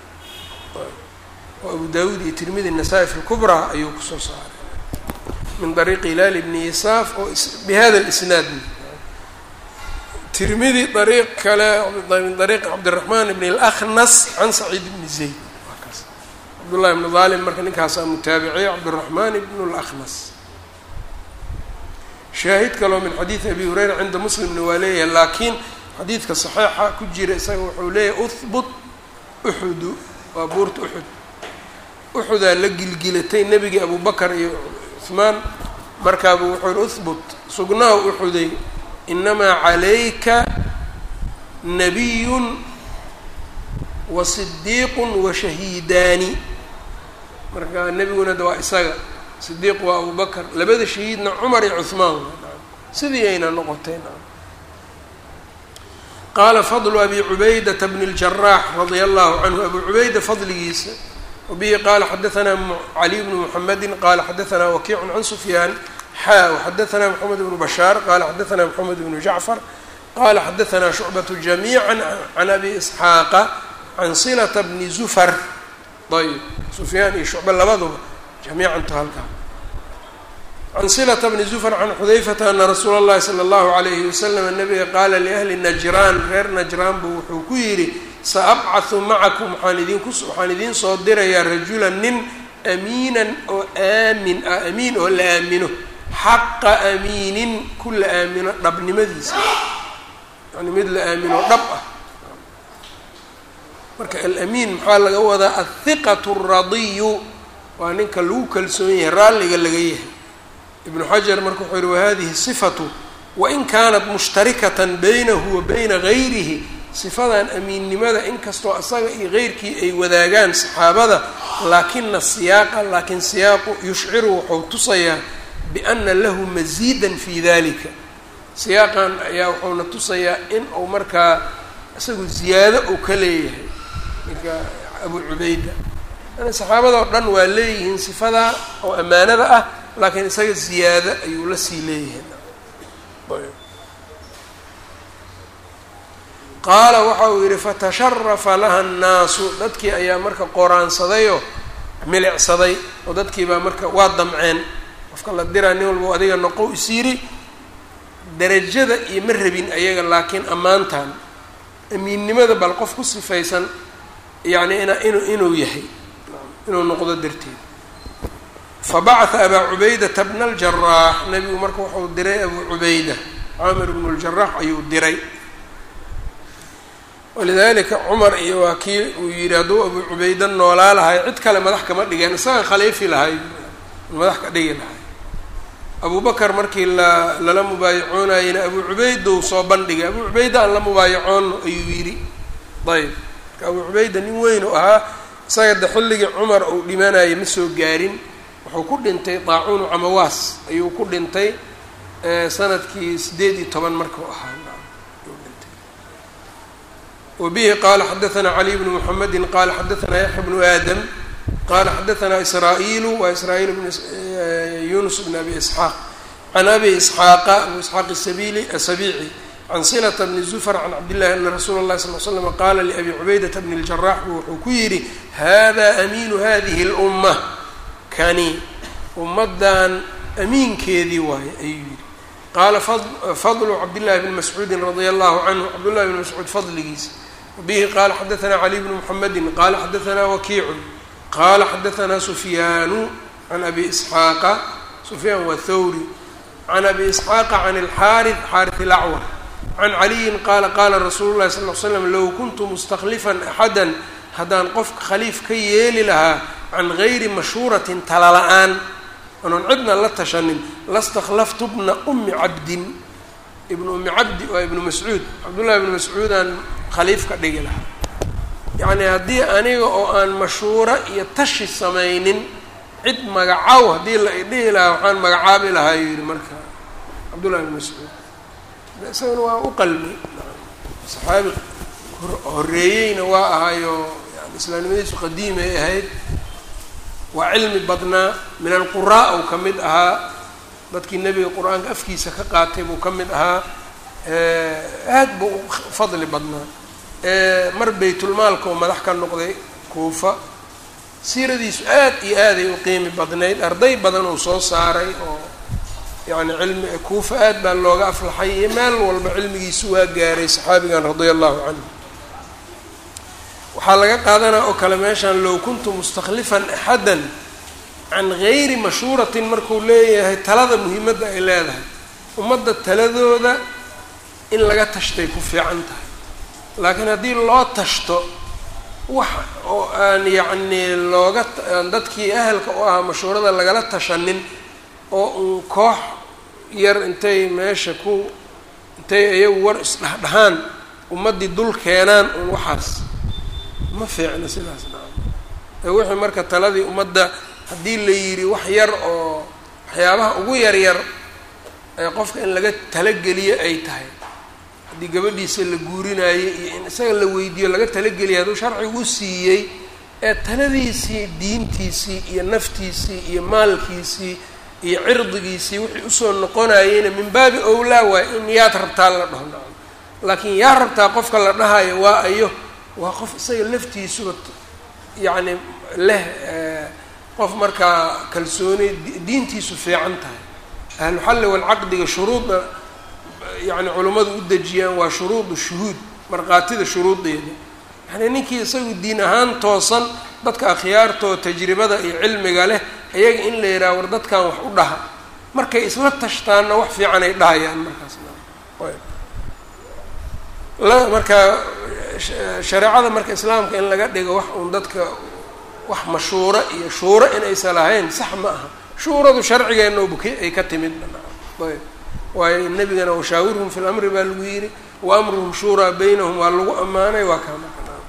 oo abu dawuud iyo tirmidi nasaa-i fi lkubraa ayuu kusoo saaray min dariiqi hilaal bni yisaaf oo bihada lisnaad tirmidi dariiq kale min dariiqi cabdiraxmaan bn اlaknas can saciid bni zayd waa kaas cabdullahi bnu daalim marka ninkaasaa mutaabiciyey cabdiraxmaan bn اlaknas shaahid kaloo min xadiidi abi hureyra cinda muslimna waa leeyahay laakiin xadiidka saxiixa ku jira isaga wuxuu leeyahay uhbut uxudu waa buurta uxud uxudaa la gilgilatay nebigii abubakar iyo cuhmaan markaabuu wuxuu yihi uhbut sugnaaw uxuday inamaa calayka nabiyun wa sidiiqun wa shahiidaani marka nebiguna de waa isaga sidiiq waa abubakar labada shahiidna cumar iyo cuhmaan sidii ayna noqoteen qaala fadlu abi cubaydata bni اljaraax radia allahu canhu abu cubayda fadligiisa wabihi qaala xadaanaa caliy bnu muxamedi qaala xadaanaa wakiicu can sufyaan xaa waxadaanaa moxamed bnu bashaar qaala xadaanaa moxamed bnu jacfar qaala xadaanaa shucbatu jamiica can abi isxaaqa can silata bni zufar ayb sufyaan iyo shucba labaduba jamiicantu halkaa can silata bni zufar can xudayfata ana rasuula اllahi salى اllahu alayhi wasalam nabiga qaala liahli najraan reer najraan buu wuxuu ku yidhi saabcahu macakum waxaan idinku waxaan idiin soo dirayaa rajulan nin amiinan oo aamin ah amiin oo la aamino xaqa amiinin ku la aamino dhabnimadiisa yani mid la aamino dhab ah marka alamiin maxaa laga wadaa athiqatu radiyu waa ninka lagu kalsoon yahay raalliga laga yahay ibnu xajar marka wuxuu yihi wahadihi sifatu wain kaanat mushtarikatan baynahu wa bayna gayrihi sifadan amiinnimada inkastoo asaga iyo geyrkii ay wadaagaan saxaabada laakina siyaaqa laakiin siyaaqu yushciru wuxuu tusayaa biana lahu masiidan fi dalika siyaaqan ayaa wuxuuna tusayaa in uu markaa isagu ziyaado uu ka leeyahay ninka abu cubayda yani saxaabada oo dhan waa leeyihiin sifadaa oo ammaanada ah laakiin isaga ziyaado ayuu la sii leeyahay qaala waxa uu yidhi fatasharafa laha annaasu dadkii ayaa marka qoraansadayoo milicsaday oo dadkii baa marka waa damceen qofka la diraa nin walba adiga noqow is yidhi darajada iyo ma rabin ayaga laakiin ammaantan amiinnimada bal qof ku sifaysan yacni ina inu inuu yahay inuu noqdo darteed fabacatha abaa cubaydata bna aljaraax nebigu marka wuxuu diray abuu cubayda caamir bnu ljaraax ayuu diray walidalika cumar iyo waa kii uu yidhi hadduu abuu cubayda noolaa lahay cid kale madax kama dhigeen isaga khaliifi lahay madax ka dhigi lahay abu bakar markii la lala mubaayacoonayena abuu cubaydou soo bandhigay abuu cubayda aan la mubaayacoono ayuu yidhi ayb marka abuu cubayda nin weyn u ahaa isaga de xilligii cumar uu dhimanayay ma soo gaarin wuxuu ku dhintay daacuunu camawaas ayuu ku dhintay sanadkii sideed iyo toban markuu ahaa wbihi qala xadaثna caliy bnu mxamedi qala xadaثna yaxya bnu aadam qala xadaثna israa'iilu wa israa'iil bn yunus bn abi isxaaq can abi isxaaqa abu isxaaq sabili sabici can silata bni zufr can cabdillahi ana rasuula اlahi sal l slam qala liabi cubaydata bni اljarax bu wuxuu ku yidhi hada amiinu hadihi اluma kani ummaddan amiinkeedii waaye ayuu yidhi qaala fadlu cabdillahi bni mascuudi radia allahu canhu cabdullahi bni mascuud fadligiisa bihi qala xadaثna cali bnu mxamedi qala xadaثna wakiicu qala xadaثna sufyaanu can abi isxaaqa sufyaan waa thawri can abi isxaaqa can اlxaariث xaariث اlacwar can caliyin qaala qaala rasuulu llahi sal l slam low kuntu mustakhlifan axada haddaan qofka khaliif ka yeeli lahaa can gayri mashhuuratin tala la-aan anoon cidna la tashanin lastakhlaftu bna umi cabdin ibnu umi cabdi waa ibnu mascuud cabdullahi ibnu mascuudaan khaliif ka dhigi lahaa yacni haddii aniga oo aan mashhuuro iyo tashi samaynin cid magacaw haddii la idhihi lahaa waxaan magacaabi lahaa yuu yihi marka cabdullahi ibnu mascuud isagana waa u qalmi saxaabi horreeyeyna waa ahaayo yani islaamnimadiisu qadiimay ahayd waa cilmi badnaa min alquraa uu ka mid ahaa dadkii nebiga qur-aanka afkiisa ka qaatay buu ka mid ahaa aad buu u fadli badnaa mar baytulmaalka oo madax ka noqday kuufa siiradiisu aad iyo aaday u qiimi badnayd arday badan uu soo saaray oo yacni cilmi kuufa aad baa looga aflaxay iyo meel walba cilmigiisu waa gaaray saxaabigan radia allahu canhu waxaa laga qaadanaa oo kale meeshaan low kuntu mustakhlifan axadan can gayri mashhuuratin markuu leeyahay talada muhiimadda ay leedahay ummadda taladooda in laga tashtay ku fiican tahay laakiin haddii loo tashto wax oo aan yacnii looga aan dadkii ahalka u ahaa mashhuurada lagala tashanin oo uun koox yar intay meesha ku intay iyagu war isdhahdhahaan ummaddii dul keenaan uun waxaas ma fiicna sidaas nacam ee wixii marka taladii ummadda haddii la yidhi wax yar oo waxyaabaha ugu yar yar ee qofka in laga talageliyo ay tahay haddii gabadhiisa la guurinayo iyo in isaga la weydiiyo laga talageliya hadduu sharcigu siiyey ee taladiisii diintiisii iyo naftiisii iyo maalkiisii iyo cirdigiisii wixii usoo noqonayeyna min baabi owlaa waay in yaad rabtaa la dhaho nacam laakiin yaa rabtaa qofka la dhahayo waa ayo waa qof isaga laftiisuba yacni leh qof markaa kalsooni diintiisu fiican tahay ahluxalli walcaqdiga shuruudda yacni culimmadu u dejiyaan waa shuruudu shuhuud markhaatida shuruudeeda yani ninkii isagu diin ahaan toosan dadka akhyaartoo tajribada iyo cilmiga leh iyaga in la yidhaha war dadkan wax u dhaha markay isla tashtaanna wax fiican ay dhahayaan markaas la marka shareecada marka islaamka in laga dhigo wax uun dadka wax mashuuro iyo shuuro inaysan lahayn sax ma aha shuuradu sharcigeenna buke ay ka timid ayb waayo nebigana washaawirhum fi lamri baa lagu yidhi wa amruhum shuuraa baynahum waa lagu ammaanay waa kaa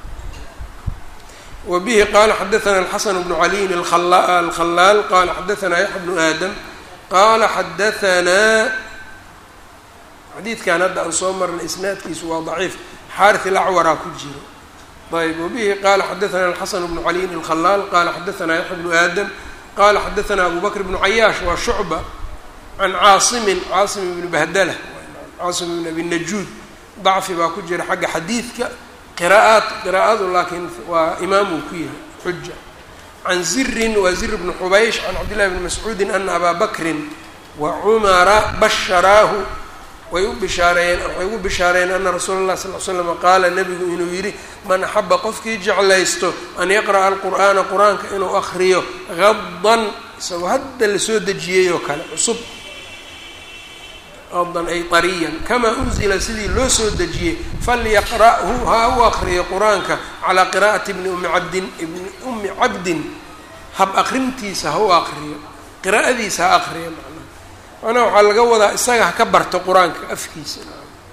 wa bihi qaala xadaثana alxasan bnu caliyin alkhalaal qala xadaثana yaxya bnu aadam qala xadaثanaa xadiidkan hadda aan soo marnay isnaadkiisu waa daciif xaarث ilacwaraa ku jiro ayb wabihi qala xadaثana alxasan bnu caliyin alkhalaal qala xadaثana yaxya bnu aadam qala xadaثana abu bakr bnu cayaash waa shucba can caasimin caasim ibni bahdala caasim ibn abi najuud dacfi baa ku jira xagga xadiidka qiraa'aat qiraa'adu laakiin waa imaam uu ku yahay xuja can zirin waa zir bni xubaysh can cabdillahi bni mascuudin ana abaa bakrin wa cumara basharaahu way u bishaareeyeen waxay ugu bishaareeyeen ana rasuula اlah sal l slam qaala nabigu inuu yidhi man axaba qofkii jeclaysto an yaqra'a alqur'aana qur-aanka inuu akriyo gadan isagoo hadda lasoo dejiyey oo kale cusub gadan ay ariyan kamaa unzila sidii loo soo dejiyey falyaqra'hu ha u akriyo qur-aanka calaa qira'ati bni ummi cabdin ibni ummi cabdin hab akrintiisa ha u akriyo qiraa'adiisa ha akriyo macnaha macnaha waxaa laga wadaa isaga ha ka barto qur-aanka afkiisa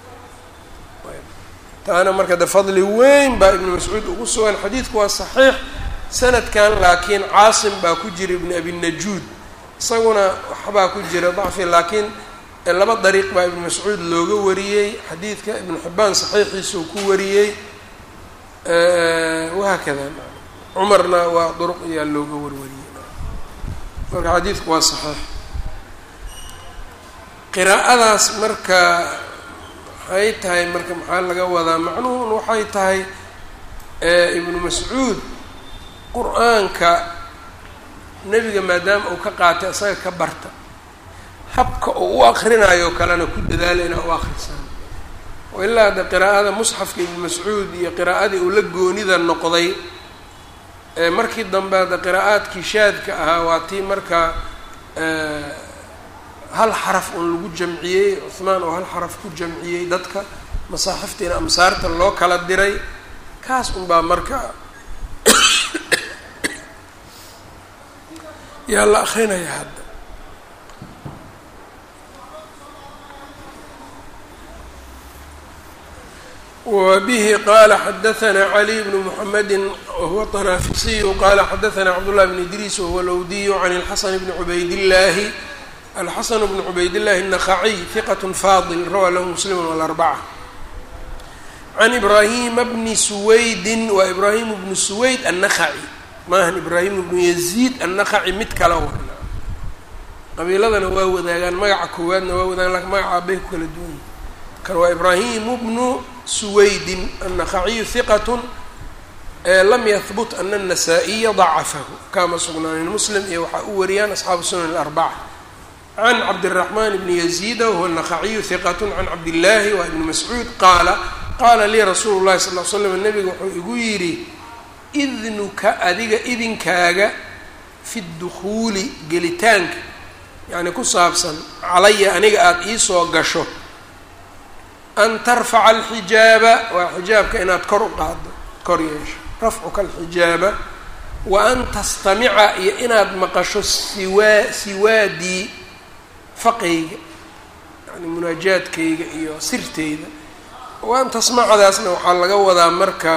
taana marka de fadli weyn baa ibnu mascuud ugu sugan xadiidku waa saxiix sanadkan laakiin caasim baa ku jira ibni abi najuud isaguna waxbaa ku jira dacfi laakiin laba dariiq baa ibnu mascuud looga wariyey xadiidka ibnu xibaan saxiixiisuu ku wariyey wahaakada cumarna waa duruq ayaa looga warwariyey marka xadiidku waa saxiix qiraa'adaas marka waxay tahay marka maxaa laga wadaa macnuhun waxay tahay ibnu mascuud qur-aanka nebiga maadaama uu ka qaatay isaga ka barta habka uu u akrinayo kalena ku dadaala inaa u akrisaan oo ilaa hadda qiraa'ada musxafka ibnu mascuud iyo qiraa'adii uu la goonida noqday markii dambe hadda qiraa'aadkii shaadka ahaa waa tii markaa hal xaraf un lagu jamciyey cuhmaan oo hal xaraf ku jamciyey dadka masaaxiftiina amsaarta loo kala diray kaas unbaa marka yaa la akrinaya hadda wbihi qala xadaثna cli bn mحamedi whuwa طnaafisiyu qala xadaثna cabdالlah bn idriis whuwa lwdiyu can اlxasan bni cubaydاllahi alxasan bn cubaydillahi الnaqaciy hiqat fadil rawaa lahu muslim wاlarbca can ibrahima bni suwaydi waa ibrahim bnu suwayd annaqaci maahan ibrahim bnu yaziid annaqaci mid kala wan qabiiladana waa wadaagaan magaca koowaadna waa wadaagaan lakin magaca aabay ku kala duwan yihin kan waa ibraahimu bnu suwaydin annaqaciyu hiqatun lam yahbut ana الnasaa-iya dacafahu kama sugnaanin muslim iyo waxaa u wariyaan asxaabu sunan alarbaca can cabdiraxmaan bni yaziida wahuwa naqaciyu hiqat can cabdillaahi waa ibni mascuud qaala qaala lii rasuulu llahi sal l slam nabiga wuxuu igu yidhi idnuka adiga idinkaaga fi dukhuuli gelitaanka yacni ku saabsan calaya aniga aada iisoo gasho an tarfaca alxijaaba waa xijaabka inaad kor u qaado kor yeesho rafcuka alxijaaba wa an tastamica iyo inaad maqasho siwaa siwaadii faqayga yani munaajaadkayga iyo sirteyda waan tasmacadaasna waxaa laga wadaa marka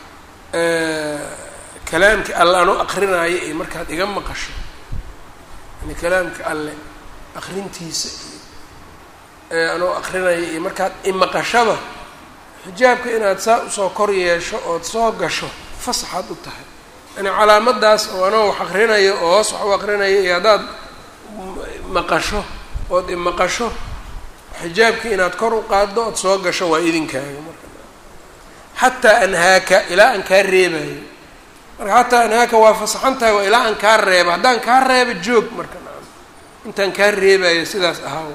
kalaamka alle anoo aqrinaayo iyo markaad iga maqasho yani kalaamka alle aqrintiisa iyo anoo aqrinaya iyo markaad imaqashaba xijaabka inaad saa usoo kor yeesho ood soo gasho fasaxaad u tahay yani calaamadaas oo anoo wax aqrinayo oo hoos wax u aqrinayo iyo haddaad maqasho ood imaqasho xijaabka inaad kor u qaaddo ood soo gasho waa idinkaaga marka xataa anhaaka ilaa aan kaa reebayo marka xataa anhaaka waa fasaxan tahay waa ilaa aan kaa reebo haddaan kaa reebo joog marka nacam intaan kaa reebayo sidaas ahaa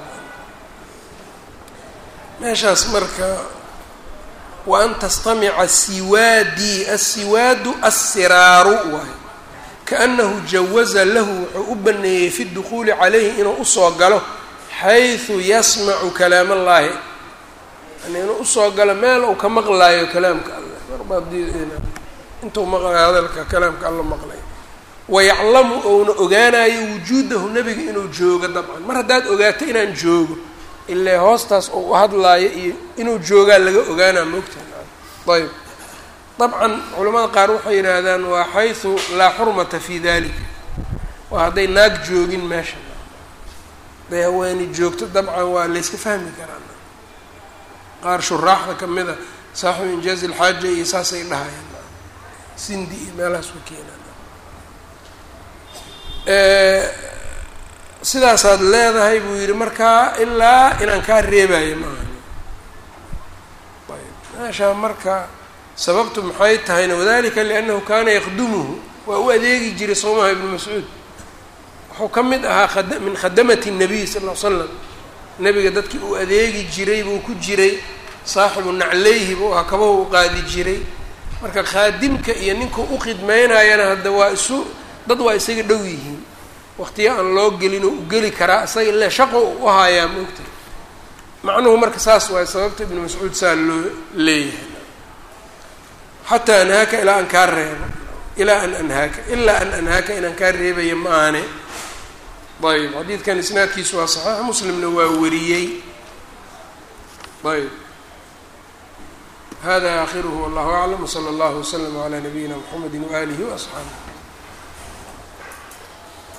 meeshaas marka wa an tastamica siwaadii assiwaadu assiraaru waayo kaanahu jawaza lahu wuxuu u baneeyey fi dukhuuli calayhi inuu usoo galo xaysu yasmacu kalaam allaahi yani inuu usoo galo meel uu ka maqlaayo kalaamka alleh marbaintuu maqlayo hadalka kalaamka alla maqlayo wayaclamu ouna ogaanayo wujuudahu nebiga inuu joogo dabcan mar haddaad ogaato inaan joogo ilaa hoostaas oo u hadlaayo iyo inuu joogaa laga ogaanaa moogtaha ayb dabcan culamada qaar waxay yidhaahdaan waa xaysu laa xurmata fi dalika waa hadday naag joogin meesha hadday haweeni joogto dabcan waa layska fahmi karaa qaar shuraaxda kamid a saaxibu injaazi ilxaaja iyo saasay dhahayaan sindi iyo meelahaas ku keenaan sidaasaad leedahay buu yidhi markaa ilaa inaan kaa reebayo maaha ayb meeshaa marka sababtu maxay tahayna wadalika liannahu kaana yaqdumuhu waa u adeegi jiray soomaha ibnu mascuud wuxuu ka mid ahaa min khadamati الnabiy sal l slam nebiga dadkii uu adeegi jiray buu ku jiray saaxibu nacleyhi buu ahaa kabahu u qaadi jiray marka khaadimka iyo ninkuu ukhidmeynayana hadda waa isu dad waa isaga dhow yihiin waqtiyo aan loo gelin oo u geli karaa isaga ile shaqo u hayaa moogta macnuhu marka saas waay sababta ibnu mascuud saa loo leeyahay xataa anhaaka ilaa aan kaa reebo ilaa an anhaaka ilaa an anhaaka inaan kaa reebaya ma aane ayb xadiidkan isnaadkiisu waa saxiix muslimna waa wariyey ayb hada aakhiruhu wallahu aclam wsala allahu waslama calaa nabiyina mxamedi waalihi waasxaabih